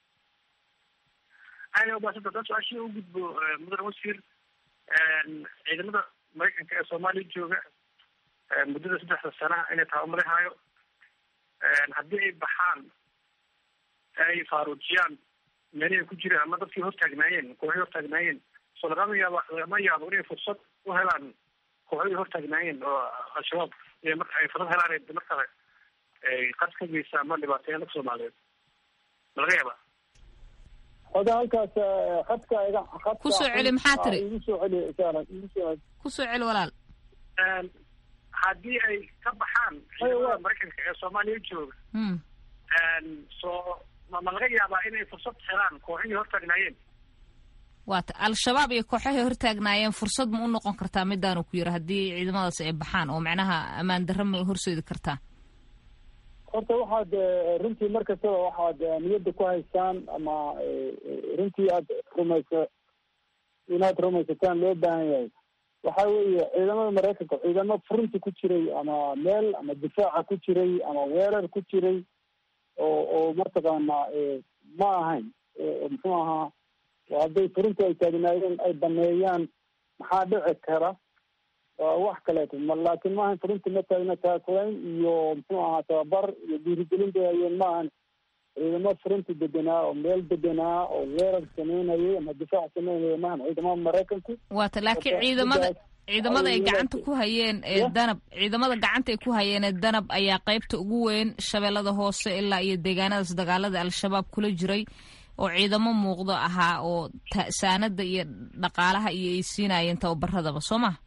aada umaasanta dan su-aashii u gudbo mudane wasiir ciidamada maraykanka ee soomaaliya jooga muddada saddexda sana inay tabamarihaayo haddii ay baxaan ay faaruujiyaan meelihii ku jiraan ama dadkii hortaagnaayeen kooxii hortaagnaayeen so lagama yaabo lagama yaabo inay fursad u helaan kooxdii hortaagnaayeen oo al-shabaab iyo marka ay fursad helaan markale ay qad ka geysa ama dhibaateeyaan dadka soomaaliyeed ma laga yaaba oda halkaas khadka iga khadka kusoo celi maxaa tiri igu soo celi isaaran igu soo kusoo celi walaal haddii ay ka baxaan ciidamada maraykanka ee soomaaliya jooga so ma ma laga yaabaa inay fursad helaan kooxihii hortaagnaayeen waata al-shabaab iyo kooxahay hortaagnaayeen fursad ma u noqon kartaa midaanu ku yiri haddii ciidamadaas ay baxaan oo macnaha ammaan darro ma horseedi kartaa horta waxaad runtii mar kastaba waxaad niyadda ku haystaan ama runtii aad rumaysa inaad rumaysataan loo baahan yahay waxa weeye ciidamada maraykanka ciidamo furunti ku jiray ama meel ama difaaca ku jiray ama weerar ku jiray oo oo mataqaanaa ma ahayn muxuu ahaa hadday furunti ay taagnaayeen ay baneeyaan maxaa dhici kara waa wax kaleeto ma laakiin maahan furunti ma taagna taakulayn iyo muxuu ahaa tababar iyo dhiirigelin bay hayeen maahan ciidamo furunti deganaa oo meel deganaa oo weerar sameynayay ama difaac sameynaya maahan ciidamada maraykanku waata laakiin ciidamada ciidamada ay gacanta ku hayeen ee danab ciidamada gacanta ay ku hayeen ee danab ayaa qaybta ugu weyn shabeellada hoose ilaa iyo deegaanadaas dagaalada al-shabaab kula jiray oo ciidamo muuqdo ahaa oo saanada iyo dhaqaalaha iyo ay siinayeen tababaradaba soo ma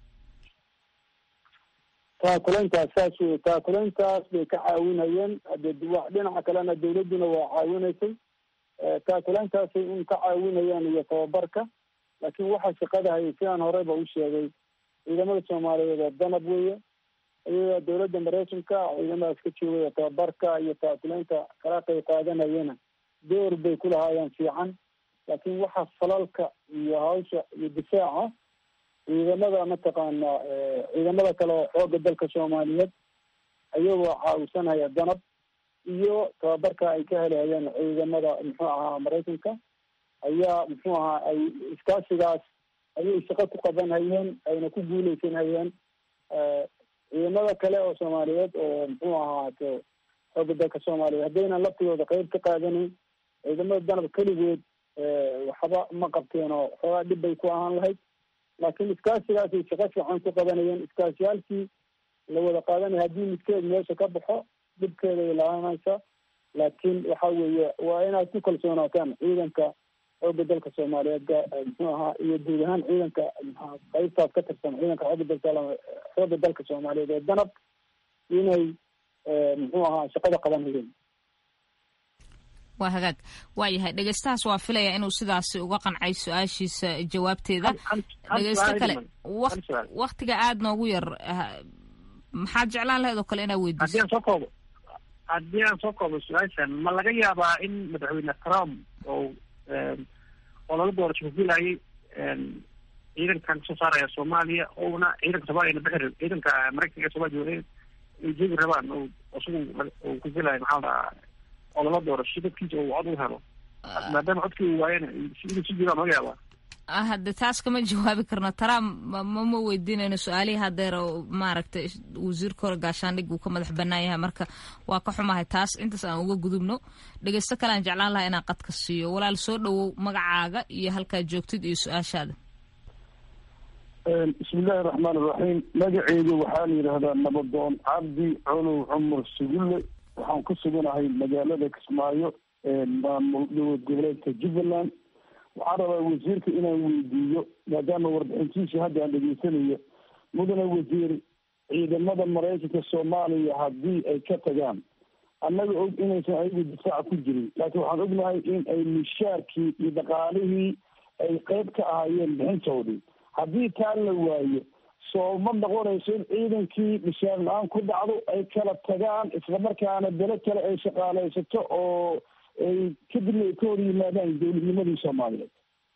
taakulayntaas saas wey taakulayntaas bay ka caawinayeen hade dhinaca kalena dawladduna waa caawinaysay taakulayntaasay un ka caawinayaan iyo tababarka laakiin waxaa shaqada hayay sidaan horeyba u sheegay ciidamada soomaaliyeed oo danab weeye iyagaa dawladda maraykanka ciidamadaas ka joogaya tababarka iyo taakulaynta kala qayb qaadanayana door bay ku lahaayeen fiican laakiin waxa falalka iyo hawsha iyo difaaca ciidamada mataqaana ciidamada kale oo xooga dalka soomaaliyeed ayagoo caawisanaya danab iyo tababarka ay ka helahayeen ciidamada muxuu ahaa maraykanka ayaa muxuu ahaa ay iskaasigaas ayay shaqo ku qabanhayeen ayna ku guuleysan hayeen ciidamada kale oo soomaaliyeed oo muxuu ahaato xooga dalka soomaaliyeed haddaynan laftigooda qeyb ka qaadanayn ciidamada danab keligood waxba ma qabteen oo xoogaa dhib bay ku ahaan lahayd laakiin iskaasigaasay shaqo fiican ku qabanayeen iskaasiyaalkii la wada qaadanaya haddii midkeed meesha ka baxo dhibkeeday laaanaysa laakiin waxa weeye waa inaad ku kalsoonaataan ciidanka xooga dalka soomaaliyeed muxuu ahaa iyo guud ahaan ciidanka mxua qaybtaas ka tirsan ciidanka xooga dalka xooga dalka soomaaliyeed ee danab inay muxuu ahaa shaqada qabanayeen waa hagaag waa yahay dhegeystahaas waa filaya inuu sidaasi uga qancay su-aashiisa jawaabteeda dhegeysto kale waktiga aada noogu yar maxaad jeclaan lahayd oo kale inaad weydiiso haddii aan soo koobo haddii aan soo koobo su-aashan ma laga yaabaa in madaxweyne trump oo olala doorasho kufilayay ciidankan kasoo saaraya soomaaliya ouna ciidanka soomaliya bixi ciidanka maraykanka ee soomaliya ay jeegi rabaan o isagu uu kufilayo maxaa dhahaa olala doorasho dadkiisa uu cod u helo maadaama codkii uu waayana inuu si jiraan laga yaabaa hadde taas kama jawaabi karno trump mama weydiinayno su-aalihii hadeer oo maaragtay wasiirka hore gaashaandhig uu ka madax banaan yahay marka waa ka xumahay taas intaas aan uga gudubno dhegeysto kale aan jeclaan lahaa inaan qadka siiyo walaal soo dhawow magacaaga iyo halkaad joogtid iyo su-aashaada bismillahi raxmaan iraxiim magaceydu waxaa la yidhaahdaa nabadoon cabdi colow cumar sugulle waxaan ku suganahay magaalada kismaayo maamul dowlad goboleedka jubbaland waxaan rabaa wasiirka inaan weydiiyo maadaama warbixintiisii hadda aan dhegeysanayo mudane wasiir ciidamada maraykanka soomaaliya haddii ay ka tagaan annaga og inaysan ayagu difaaca ku jirin laakiin waxaan ognahay in ay mishaarkii iyo dhaqaalihii ay qeyb ka ahaayeen bixintoodii haddii taa la waayo soo ma noqonayso in ciidankii mishaar la-aan ku dhacdo ay kala tagaan islamarkaana bele kale ay shaqaaleysato oo ay kadibna ay ka hor yimaadaan dowladnimadii soomaaliyeed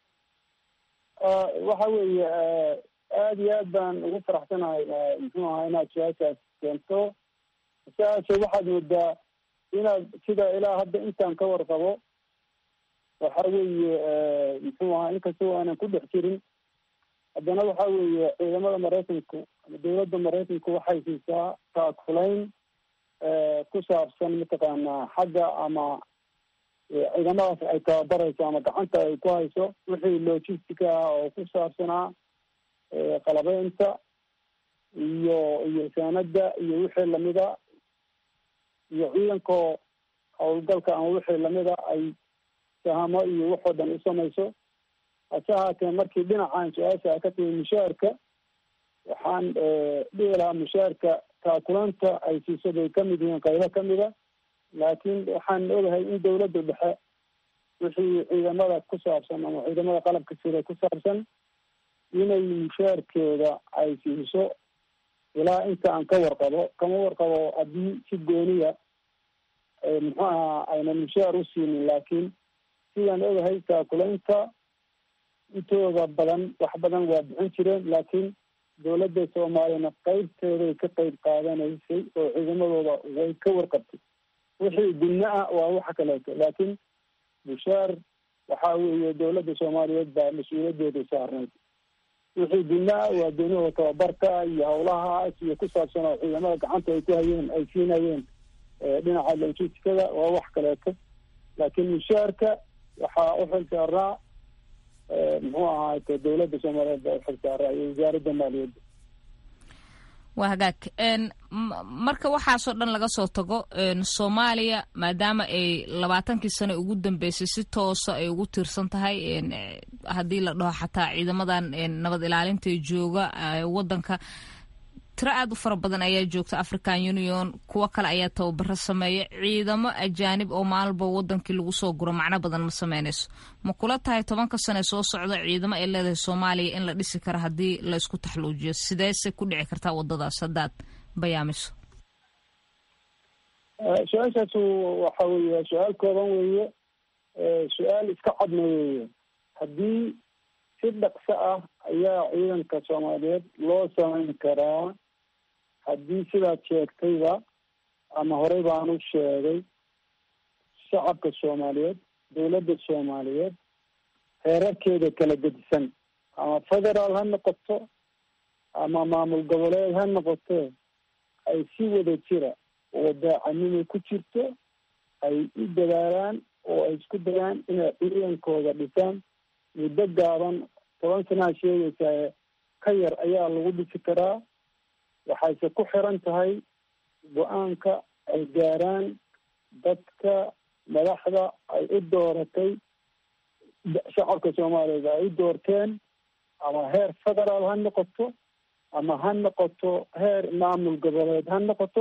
waxa weeye aada iyo aad baan ugu faraxsanahay muxuu ahaa inaad su-aashaas keento su-aasha waxaad moodaa inaad sida ilaa hadda intaan ka warqabo waxa weeye muxuu ahaa inkastoo aanan ku dhex jirin haddana waxa weeye ciidamada maraykanku ama dowladda maraykanku waxay siisaa taakulayn ku saabsan mataqaanaa xagga ama ciidamadaas ay tababarayso ama gacanta ay ku hayso wixii logistica ah oo ku saabsanaa qalabeynta iyo iyo saanada iyo wixii lamida iyo ciidankoo howlgalka ama wixii lamida ay sahamo iyo waxoo dhan u samayso hase ahaatee markii dhinacan su-aasha ka timi mushaarka waxaan dhihi lahaa mushaarka taakulanta ay siiso bay kamid yihiin qaybo kamida laakiin waxaan ogahay in dawladda dhexe wixii ciidamada ku saabsan ama ciidamada qalabka sida ku saabsan inay mushaarkeeda ay siiso ilaa inta aan ka warqabo kama warqabo haddii si gooniya muxuu ahaa aynan mushaar u siinin laakiin sidaan ogahay taakulaynta intooda badan wax badan waa bixin jireen laakiin dawladda soomaaliyana qeybteeday ka qeyb qaadanaysay oo ciidamadooda way ka warqabtay wixii gudna ah waa waxa kaleeto laakiin mushaar waxaa weeye dawladda soomaaliyeed baa mas-uuliyaddeedu saarnayd wixii gudna ah waa goonihoo tababarka iyo hawlahaas iyo ku saabsan oo ciidamada gacanta ay ku hayeen ay siinayeen dhinaca logistikada waa wax kaleeto laakiin mushaarka waxaa u xil saaraa muxuu ahaayte dawladda soomaaliyeed baa uxil saaraa iyo wasaaradda maaliyadda waa hagaag marka waxaasoo dhan laga soo tago soomaaliya maadaama ay labaatankii sano ugu dambeysay si toosa ay ugu tiirsan tahay haddii la dhaho xataa ciidamadan nabad ilaalinta jooga wadanka tiro aad u fara badan ayaa joogta african union kuwo kale ayaa tababaro sameeya ciidamo ajaanib oo maalba wadankii lagu soo guro macno badan ma sameynayso ma kula tahay tobanka sane soo socda ciidamo ay leedahay soomaaliya in la dhisi karo haddii laysku taxluujiyo sideese ku dhici kartaa wadadaas haddaad bayaamiso su-aashaasu waxa weeye su-aal kooban weeye su-aal iska cadna weeye haddii si dhaqso ah ayaa ciidanka soomaaliyeed loo samayn karaa haddii sidaad sheegtayba ama horey baan u sheegay shacabka soomaaliyeed dawladda soomaaliyeed heerarkeeda kala gedisan ama federaal ha noqoto ama maamul goboleed ha noqotee ay si wada jira oo daacanimo ku jirto ay u dadaalaan oo ay isku dayaan inay ciidankooda dhisaan muddo gaaban toban sanaa sheegaysaa ka yar ayaa lagu dhisi karaa waxayse ku xiran tahay go-aanka ay gaaraan dadka madaxda ay u dooratay shacabka soomaaliyeed ay u doorteen ama heer federaal ha noqoto ama ha noqoto heer maamul goboleed ha noqoto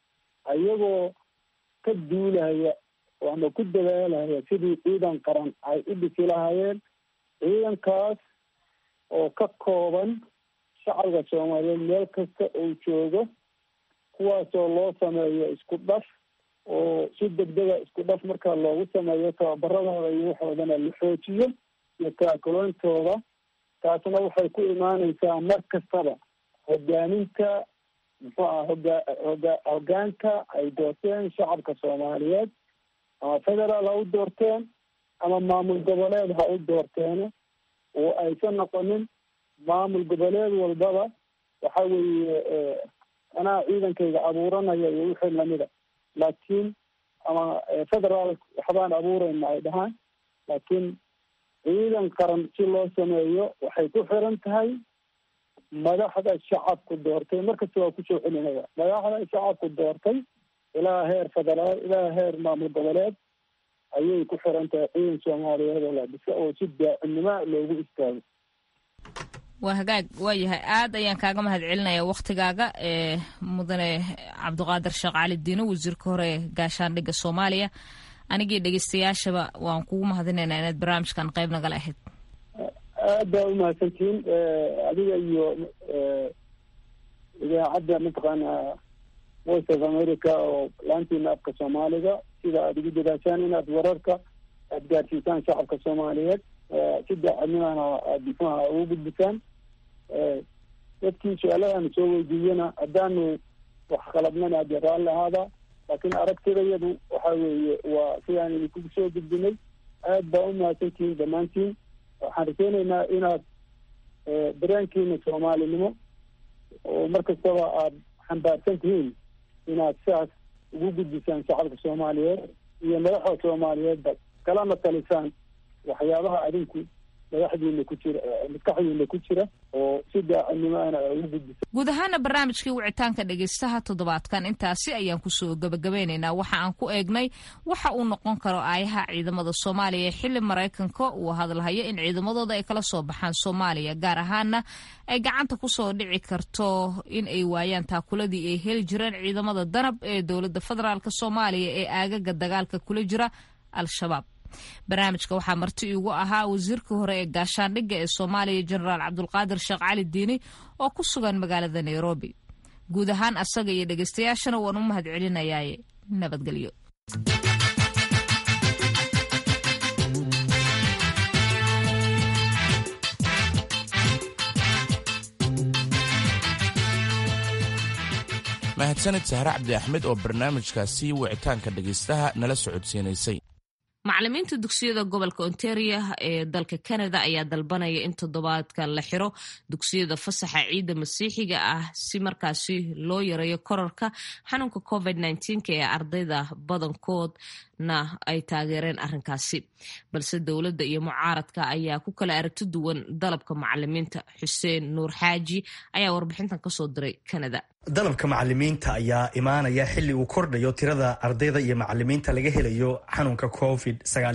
ayagoo ka duulaya ama ku dadaalaya sidii ciidan qaran ay u dhisi lahaayeen ciidankaas oo ka kooban shacabka soomaaliyeed meel kasta uu joogo kuwaasoo loo sameeyo isku dhaf oo si degdega isku dhaf markaa loogu sameeyo tababaradooda iyo waxoodana la xoojiyo iyo taakuloontooda taasna waxay ku imaaneysaa mar kastaba hogaaminta muxuu aha hoga hoga hogaanka ay doorteen shacabka soomaaliyeed ama federaal ha u doorteen ama maamul goboleed ha u doorteene oo aysan noqonin maamul goboleed walbaba waxa weeye anaa ciidankayga abuuranaya iyo wixii lamida laakiin ama federaal waxbaan abuureyna ay dhahaan laakiin ciidan qaran si loo sameeyo waxay ku xiran tahay madaxda shacabku doortay markasta waa kusoo celinaya madaxda shacabku doortay ilaa heer federaal ilaa heer maamul goboleed ayay ku xiran tahay ciidan soomaaliyeed oo la dhisa oo si daacimnimo loogu istaago waa hagaag waayahay aad ayaan kaaga mahad celinaya waktigaaga ee mudane cabdiqaadir sheekh cali diino wasiirka hore ee gaashaandhigga soomaaliya anigii dhegeystayaashaba waan kugu mahadinaynaa inaad barnaamijkan qayb nagala ahayd aad baa umahadsantihiin adiga iyo idaacadda mataqaana voice of america oo laantiina afka soomaaliga sida aada ugu dadaashaan inaad wararka aad gaarsiisaan shacabka soomaaliyeed si daacadnimana aad muxuaha ugu gudbisaan dadkii su-aalahaanu soo weydiiyana haddaanu wax qalabnana ade raalli ahaada laakiin aragtidayadu waxa weeye waa sidaan idinkugu soo gudbinay aad baa umahadsantihiin dhammaantiin waxaan rajeyneynaa inaad dareenkiina soomaalinimo oo mar kastaba aada xambaarsan tihiin inaad sidaas ugu gudbisaan shacabka soomaaliyeed iyo madaxda soomaaliyeedba kalana talisaan waxyaabaha adinku madaxdiina ku jira maskaxdiina ku jira oo si daacadnimo ana ugu gudbisa guud ahaana barnaamijkii wicitaanka dhegaystaha toddobaadkan intaasi ayaan kusoo gabagabeynaynaa waxa aan ku eegnay waxa uu noqon karo aayaha ciidamada soomaaliya xili maraykanka uu hadalhayo in ciidamadooda ay kala soo baxaan soomaaliya gaar ahaana ay gacanta kusoo dhici karto in ay waayaan taakuladii ay heli jireen ciidamada danab ee dowladda federaalk soomaaliya ee aagaga dagaalka kula jira al-shabaab barnaamijka waxaa marti iigu ahaa wasiirkii hore ee gaashaandhigga ee soomaaliya jenaraal cabdulqaadir sheekh cali diini oo ku sugan magaalada nairobi guud ahaan asaga iyo dhegeystayaashana waan u mahad celinayaaye nabadgelyo mahadsanid sahre cabdi axmed oo barnaamijkaasi wicitaanka dhegaystaha nala socodsiinaysay macalimiinta dugsiyada gobolka ontario ee dalka canada ayaa dalbanaya in toddobaadkan la xiro dugsiyada fasaxa ciidda masiixiga ah si markaasi loo yareeyo korarka xanuunka covid ee ardayda badankoodna ay taageereen arrinkaasi balse dowladda iyo mucaaradka ayaa ku kala aragti duwan dalabka macalimiinta xuseen nuur xaaji ayaa warbixintan kasoo diray canada dalabka macalimiinta ayaa imaanaya xilli uu kordhayo tirada ardayda iyo macalimiinta laga helayo xanuunka covid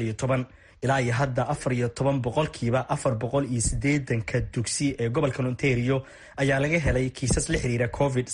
ilaa iyo hadda afar iyo toban boqolkiiba afar boqol iyo sideedanka dugsi ee gobolka ontario ayaa laga helay kiisas la xiriira covid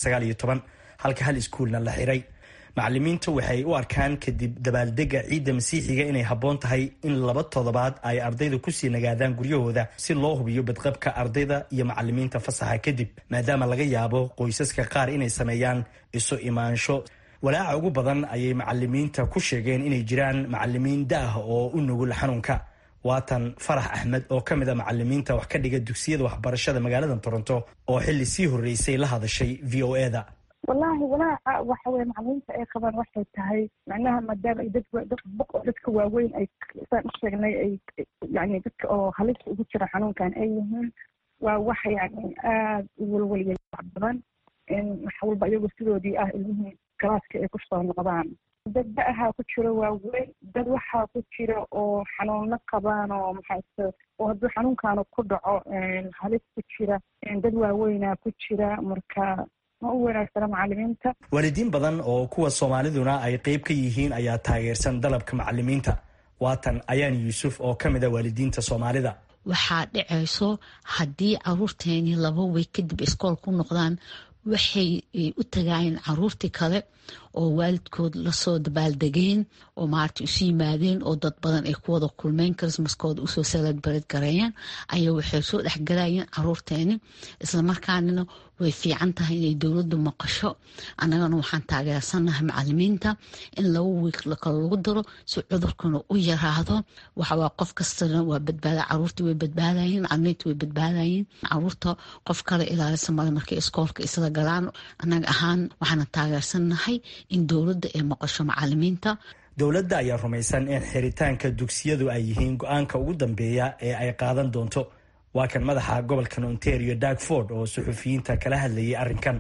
halka hal iskuulna la xiray macalimiintu waxay u arkaan kadib dabaaldega ciidda masiixiga inay habboon tahay in laba toddobaad ay ardayda kusii nagaadaan guryahooda si loo hubiyo badqabka ardayda iyo macalimiinta fasaxa kadib maadaama laga yaabo qoysaska qaar inay sameeyaan isu imaansho walaaca ugu badan ayay macalimiinta ku sheegeen inay jiraan macalimiin da-ah oo u nugul xanuunka waatan farax axmed oo ka mid a macalimiinta wax ka dhiga dugsiyada waxbarashada magaalada toronto oo xilli sii horreysay la hadashay v o e da wallaahi walaaca waxa weye macalimiinta ay qabaan waxay tahay macnaha maadaama ay dad dad boq oo dadka waaweyn ay saan u sheegnay ay yani dadka oo halista ugu jira xanuunkan ay yihiin waa wax yani aada u walwaliya badan in wax walba iyagoo sidoodii ah ilmihii galaaska ay kusoo noqdaan dad da-ahaa ku jiro waaweyn dad waxaa ku jira oo xanuuno qabaan oo maxaase oo hadduu xanuunkaanu ku dhaco halis ku jira dad waaweynaa ku jira marka ma u wanaagsana macalimiinta waalidiin badan oo kuwa soomaaliduna ay qeyb ka yihiin ayaa taageersan dalabka macalimiinta waatan ayaan yuusuf oo ka mid a waalidiinta soomaalida waxaa dhacayso haddii caruurteeni laba wey kadib iskool ku noqdaan waxay u tagaayeen caruurtii kale oo waalidkood lasoo dabaaldegeen oo maarata isu yimaadeen oo dad badan ay ku wada kulmeen chrismaskooda usoo saladbared gareeyeen ayaa waxay soo dhexgalayeen caruurteeni islamarkaanina way fiican tahay inay dowladdu maqasho annagana waxaan taageersanahay macalimiinta in laba wiik kale lagu daro si cudurkuna u yaraado waxawaa qof kastana waa badbaada caruurtii way badbaadayeen macalimiinta way badbaadayeen caruurta qof kale ilaalisa male markay iskoolka isla galaan annaga ahaan waxaana taageersanahay in dowladda ay maqasho macalimiinta dowladda ayaa rumaysan in xiritaanka dugsiyadu ay yihiin go-aanka ugu dambeeya ee ay qaadan doonto waa kan madaxa gobolkan ontario darkford oo suxufiyiinta kala hadlayay arrinkan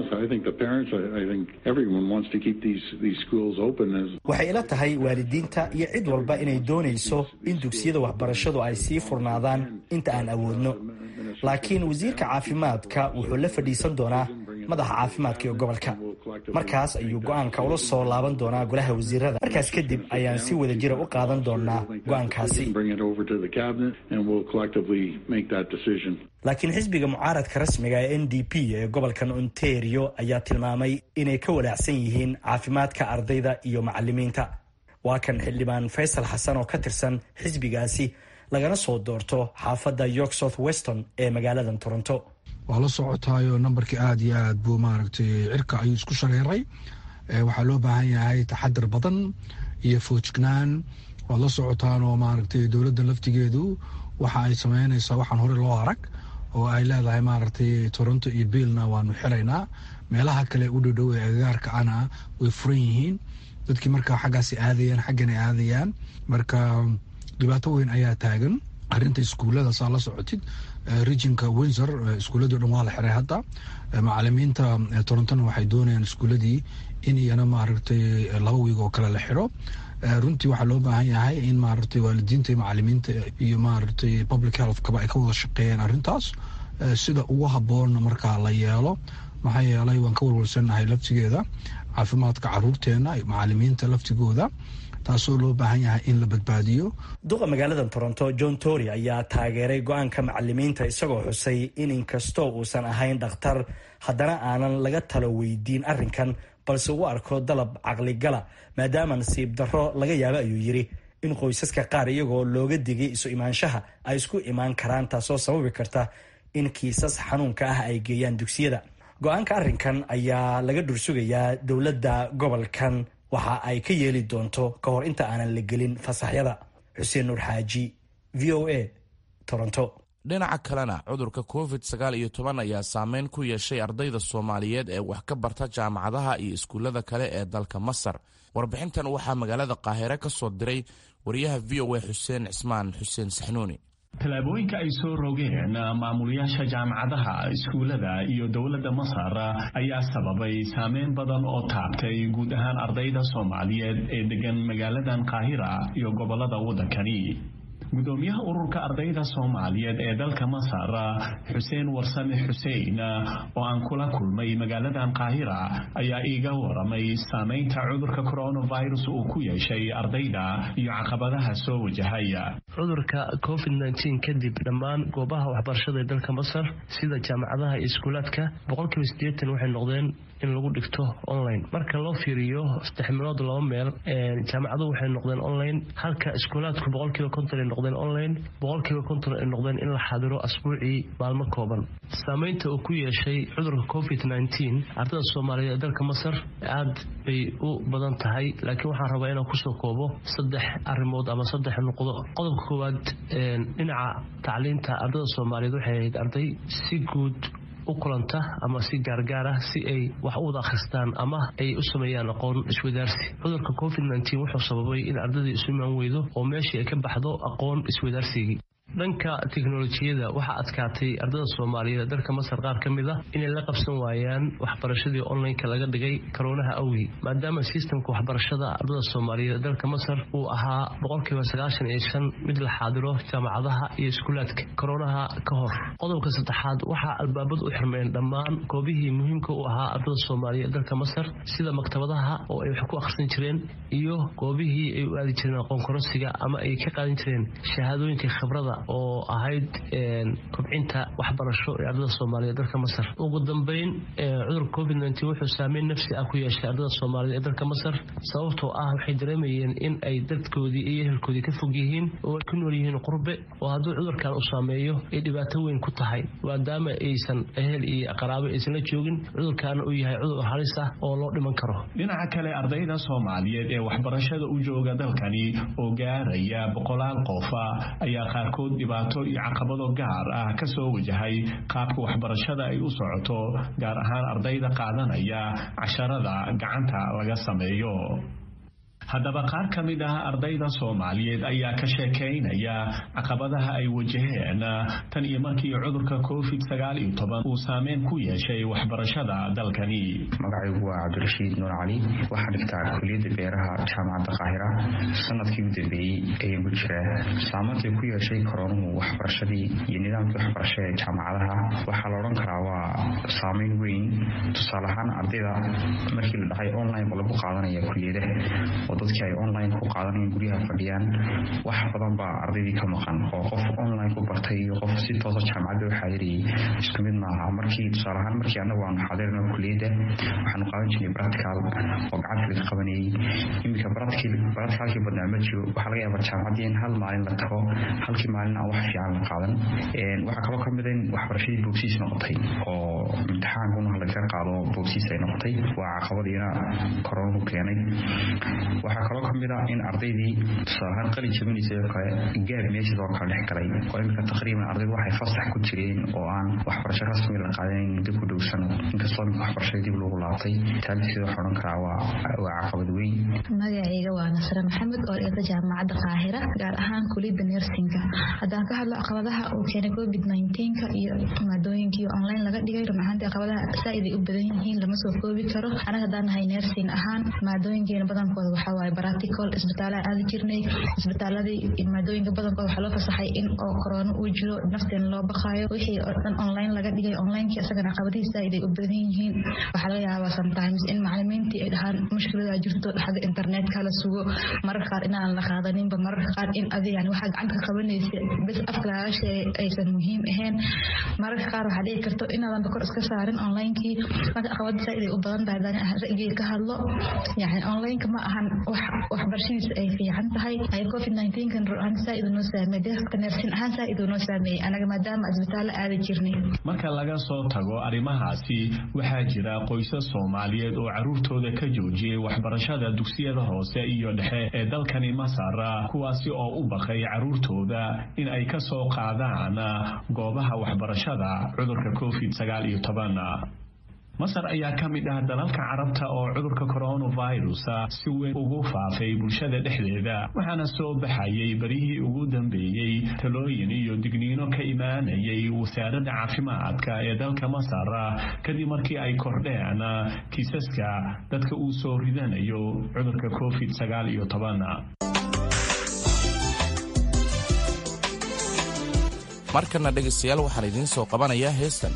waxay ila tahay waalidiinta iyo cid walba inay doonayso in dugsiyada waxbarashadu ay sii furnaadaan inta aan awoodno laakiin wasiirka caafimaadka wuxuu la fadhiisan doonaa madaxa caafimaadka ee gobolka markaas ayuu go-aanka ula soo laaban doonaa golaha wasiirada markaas kadib ayaan si wada jira u qaadan doonaa go-aankaasi laakiin xisbiga mucaaradka rasmiga ee n d p ee gobolkan ontario ayaa tilmaamay inay ka walaacsan yihiin caafimaadka ardayda iyo macalimiinta waa kan xildhibaan faysal xasan oo ka tirsan xisbigaasi lagana soo doorto xaafadda york south weston ee magaalada toronto waa la socotaayo nambarkii aada iyo aad buu maaragtay cirka ayuu isku shareeray waxaa loo baahan yahay taxadar badan iyo foojignaan waad la socotaan oo maaragtay dowladda laftigeedu waxa ay sameynaysaa waxaan hore loo arag oo ay leedahay maaragtay toronto iyo biilna waanu xiraynaa meelaha kale u dhowdhow ee agagaarka ana way furan yihiin dadkii markaa xaggaasi aadayaan xaggan ay aadayaan marka dhibaato weyn ayaa taagan arinta iskuullada saa la socotid regionka windsor iskuulladii dhan waa la xiray hadda macalimiinta torontona waxay doonayaan iskuulladii in iyana maaragtay laba wiig oo kale la xiro runtii waxaa loo baahan yahay in maaragtay waalidiinta iyo macalimiinta iyo maaragtay public health kaba ay ka wada shaqeeyaan arrintaas sida ugu habboonna markaa la yeelo maxaa yeelay waan ka walwalsannahay laftigeeda caafimaadka caruurteena macalimiinta laftigooda taasoo loo baahan yahay in la badbaadiyo duqa magaalada toronto john tory ayaa taageeray go-aanka macalimiinta isagoo xusay in inkastoo uusan ahayn dhakhtar haddana aanan laga talo weydiin arrinkan balse uu arko dalab caqligala maadaama nasiib darro laga yaabo ayuu yidhi in qoysaska qaar iyagoo looga digay isu imaanshaha ay isku imaan karaan taasoo sababi karta in kiisas xanuunka ah ay geeyaan dugsiyada go-aanka arrinkan ayaa laga dhursugayaa dowladda gobolkan waxa ay ka yeeli doonto ka hor inta aanan la gelin fasaxyada xuseen nuur xaaji v o a toronto dhinaca kalena cudurka covid sagaal iyo toban ayaa saameyn ku yeeshay ardayda soomaaliyeed ee wax ka barta jaamacadaha iyo iskuullada kale ee dalka masar warbixintan waxaa magaalada qaahire ka soo diray wariyaha v o a xuseen cismaan xuseen saxnuuni tallaabooyinka ay soo rogeen maamulayaasha jaamacadaha iskuullada iyo dowladda masar ayaa sababay saameyn badan oo taabtay guud ahaan ardayda soomaaliyeed ee degan magaaladan qaahira iyo gobollada waddankani gudoomiyaha ururka ardayda soomaaliyeed ee dalka masar xuseen warsame xuseen oo aan kula kulmay magaaladan qaahira ayaa iiga waramay saameynta cudurka coronavirus uu ku yeeshay ardayda iyo caqabadaha soo wajahay cudurka covid nteen kadib dhammaan goobaha waxbarashada ee dalka masar sida jaamacadaha iyo iskuulaadka boqolkiiba siddeetan waxay noqdeen in lagu dhigto online marka loo fiiriyo saddex meelood laba meel jaamacaduhu waxay noqdeen online halka iskuulaadku boqolkiiba konton ay noqdeen online boqolkiiba konton ay noqdeen in la xadiro asbuucii maalmo kooban saameynta uu ku yeeshay cudurka covid nteen ardada soomaaliyeed ee dalka masar aad bay u badan tahay laakiin waxaan rabaa inaan kusoo koobo saddex arrimood ama saddex nuqdo qodobka koowaad dhinaca tacliinta ardada soomaaliyeed waxay ahayd arday si guud u kulanta ama si gaargaar ah si ay wax u wada akhristaan ama ay u sameeyaan aqoon iswadaarsi cudurka covid nteen wuxuu sababay in ardadii isu imaan weydo oo meeshii ay ka baxdo aqoon iswadaarsigii dhanka teknolojiyada waxaa adkaatay ardada soomaaliyeed dalka masar qaar ka mid a inay la qabsan waayaan waxbarashadii onlineka laga dhigay karoonaha awgii maadaama sistamka waxbarashada ardada soomaaliyeed dalka masar uu ahaa boqolkiiba sagaashan iyo shan mid la xaadiro jaamacadaha iyo iskuulaadka koroonaha ka hor qodobka saddexaad waxaa albaabad u xirmeen dhammaan goobihii muhiimka u ahaa ardada soomaaliyeed dalka masar sida maktabadaha oo ay wax ku akhrisan jireen iyo goobihii ay u aadi jireen aqoon korosiga ama ay ka qaadan jireen shahaadooyinka khibrada oo ahayd kobcinta waxbarasho ee ardada soomaaliyeed dalka masar ugu dambeyn cudurka covid nteen wuxuu saameyn nafsi ah ku yeeshay ardada soomaaliyeed ee dalka masar sababtoo ah waxay dareemayeen in ay dadkoodii iyo ehelkoodii ka fog yihiin oo ay ku nool yihiin qurbe oo hadduu cudurkan uu saameeyo ay dhibaato weyn ku tahay maadaama aysan ehel iyo qaraabo aysan la joogin cudurkaana uu yahay cudur halis ah oo loo dhiman karo dhinaca kale ardayda soomaaliyeed ee waxbarashada u jooga dalkani oo gaaraya boqolaal qofa ayaa qaarkood dhibaato iyo caqabado gaar ah ka soo wajahay qaabka waxbarashada ay u socoto gaar ahaan ardayda qaadanaya casharada gacanta laga sameeyo haddaba qaar ka mid ah ardayda soomaaliyeed ayaa ka sheekaynaya caqabadaha ay wajaheen tan iyo markii cudurka covid sagaal iyo toban uu saameyn ku yeeshay waxbarashada dalkani magacaygu waa cabdirashiid nuur cali waxaa dhigtaa kuliyadda beeraha jaamacadda qaahira sanadkii u dambeeyey ayaan ku jiraa saameyntii ku yeeshay koroonuhu waxbarashadii iyo nidaamkii waxbarasho ee jaamacadaha waxaa la odhan karaa waa saameyn weyn tusaale ahaan ardayda markii la dhahay online lagu qaadanaya kuliyadaha dadkii ay online ku qaadanayeen guryaha fadhiyaan wax badan baa ardaydii ka maqan oo qof online ku bartay iyo qof si toosa jaamacadda u xaadirayay isku mid maaha markii tusaale ahaan markii annagu aanu xaadirno kuliyadda waxaanu qaadan jirnay practical oo gacanta laga qabanayay iminka practicalkii badnaa ma jiro waxaa laga yaabaa jaamacaddii in hal maalin la tago halkii maalin aan wax fiican la qaadan waxaa kaloo ka mid in waxbarashadii boogsiis noqotay oo imtixaankuna laga qaado boogsiis ay noqotay waa caqabadiina koronuhu keenay waxaa kaloo ka mid ah in ardaydii tusaalahaan qalin jabinaysay oo kale gaab meeshas oo kale dhex galay oo iminka taqriiban ardaydu waxay fasax ku jireen oo aan waxbarasho rasmi la qaadanayn muddo ku dhow sanad inkastoo iminka waxbarashada dib lagu laabtay taalisiida waxaa odhan karaa waa waa caqabad weyn magacayga waa nasre maxamed oo dhigata jaamacadda qaahira gaar ahaan kuliyadda nersinka haddaan ka hadlo caqabadaha uu keenay covid nineteenka iyo maadooyinkii online laga dhigay run ahaantii caqabadaha saaid ay u badan yihiin lama soo koobi karo anaga haddaan nahay nersin ahaan maadooyinkeena badankooda waxaa waaye practical isbitaalaa aadi jirnay isbitaaladii maadooyinka badankooda waxaa loo fasaxay in oo korona uu jiro nafteena loo baqaayo wixii oo dhan online laga dhigay onlinekii isagana caqabadihi saaid ay u badan yihiin waxaa laga yaabaa sometimes in macalimiintii ay dhahaan mushkiladaa jirto xagga internetka la sugo mararka qaar inaan la qaadaninba mararka qaar in adi yani waxaa gacanta ka qabanaysa bes afka lagaga sheegay aysan muhiim ahayn mararka qaar waxaa dhici karto inaadanba kor iska saarin onlinekii marka caqabada saaid ay u badan tahay hadaan ra'yigii ka hadlo yani onlineka ma ahan wax waxbarashadiisa ay fiican tahay ay covid nineteenkan ruuxan saaid noo saameeyey dadka neersin ahaan saaid noo saameeyey anaga maadaama isbitaallo aadi jirnay marka laga soo tago arrimahaasi waxaa jira qoysas soomaaliyeed oo caruurtooda ka joojiyey waxbarashada dugsiyada hoose iyo dhexe ee dalkani masar kuwaasi oo u baqay caruurtooda in ay ka soo qaadaan goobaha waxbarashada cudurka covid sagaal iyo toban masar ayaa ka mid ah dalalka carabta oo cudurka coronavirus si weyn ugu faafay bulshada dhexdeeda waxaana soo baxayay berihii ugu dambeeyey talooyin iyo digniino ka imaanayay wasaaradda caafimaadka ee dalka masar kadib markii ay kordheen kiisaska dadka uu soo ridanayo cudurka covid sagaal iyo toban markana dhegaystayaal waxaan idiin soo qabanayaa heestan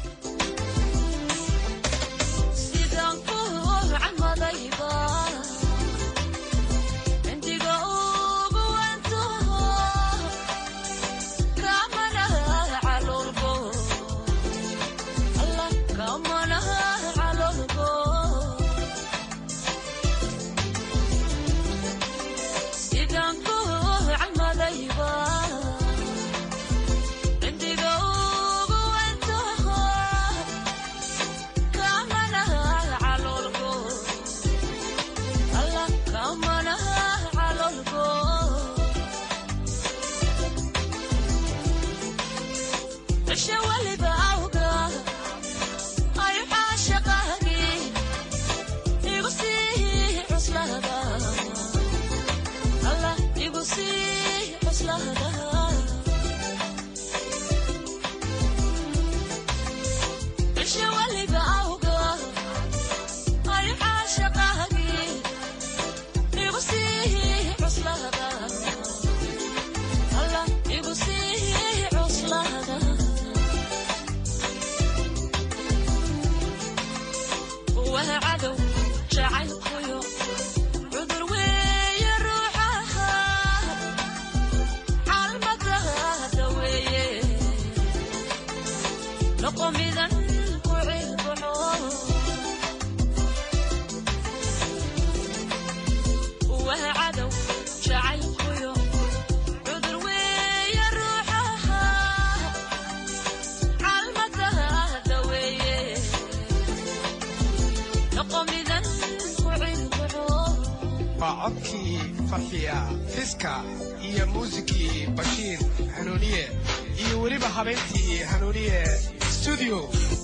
codkii farxiya fiska iyo muusikii bashiir hanuuniye iyo weliba habeentii hanuuniye studio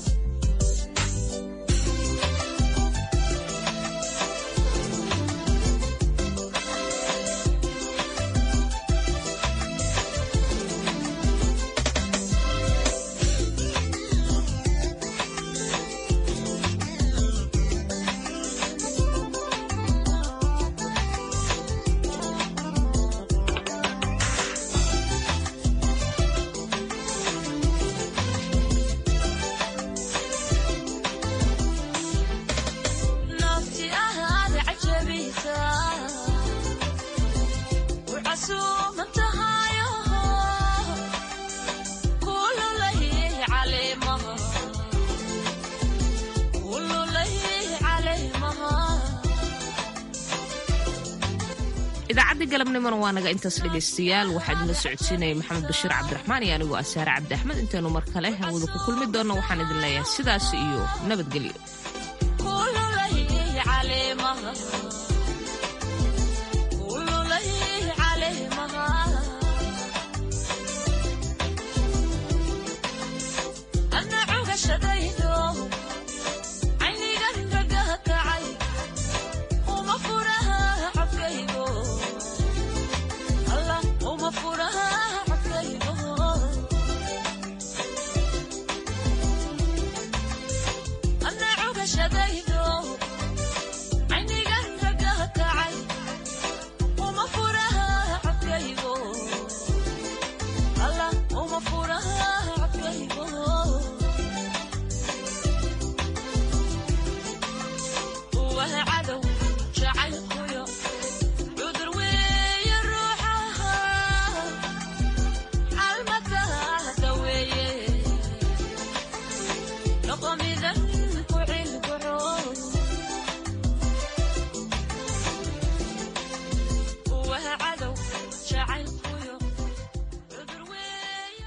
idaacadda galabnimona waa naga intaas dhegaystayaal waxaa idinla socodsiinaya maxamed bashiir cabdiraxmaan iyo anigoo asaare cabdi axmed intaynu mar kale hawada ku kulmi doonno waxaan idin leeyahay sidaas iyo nabadgelyo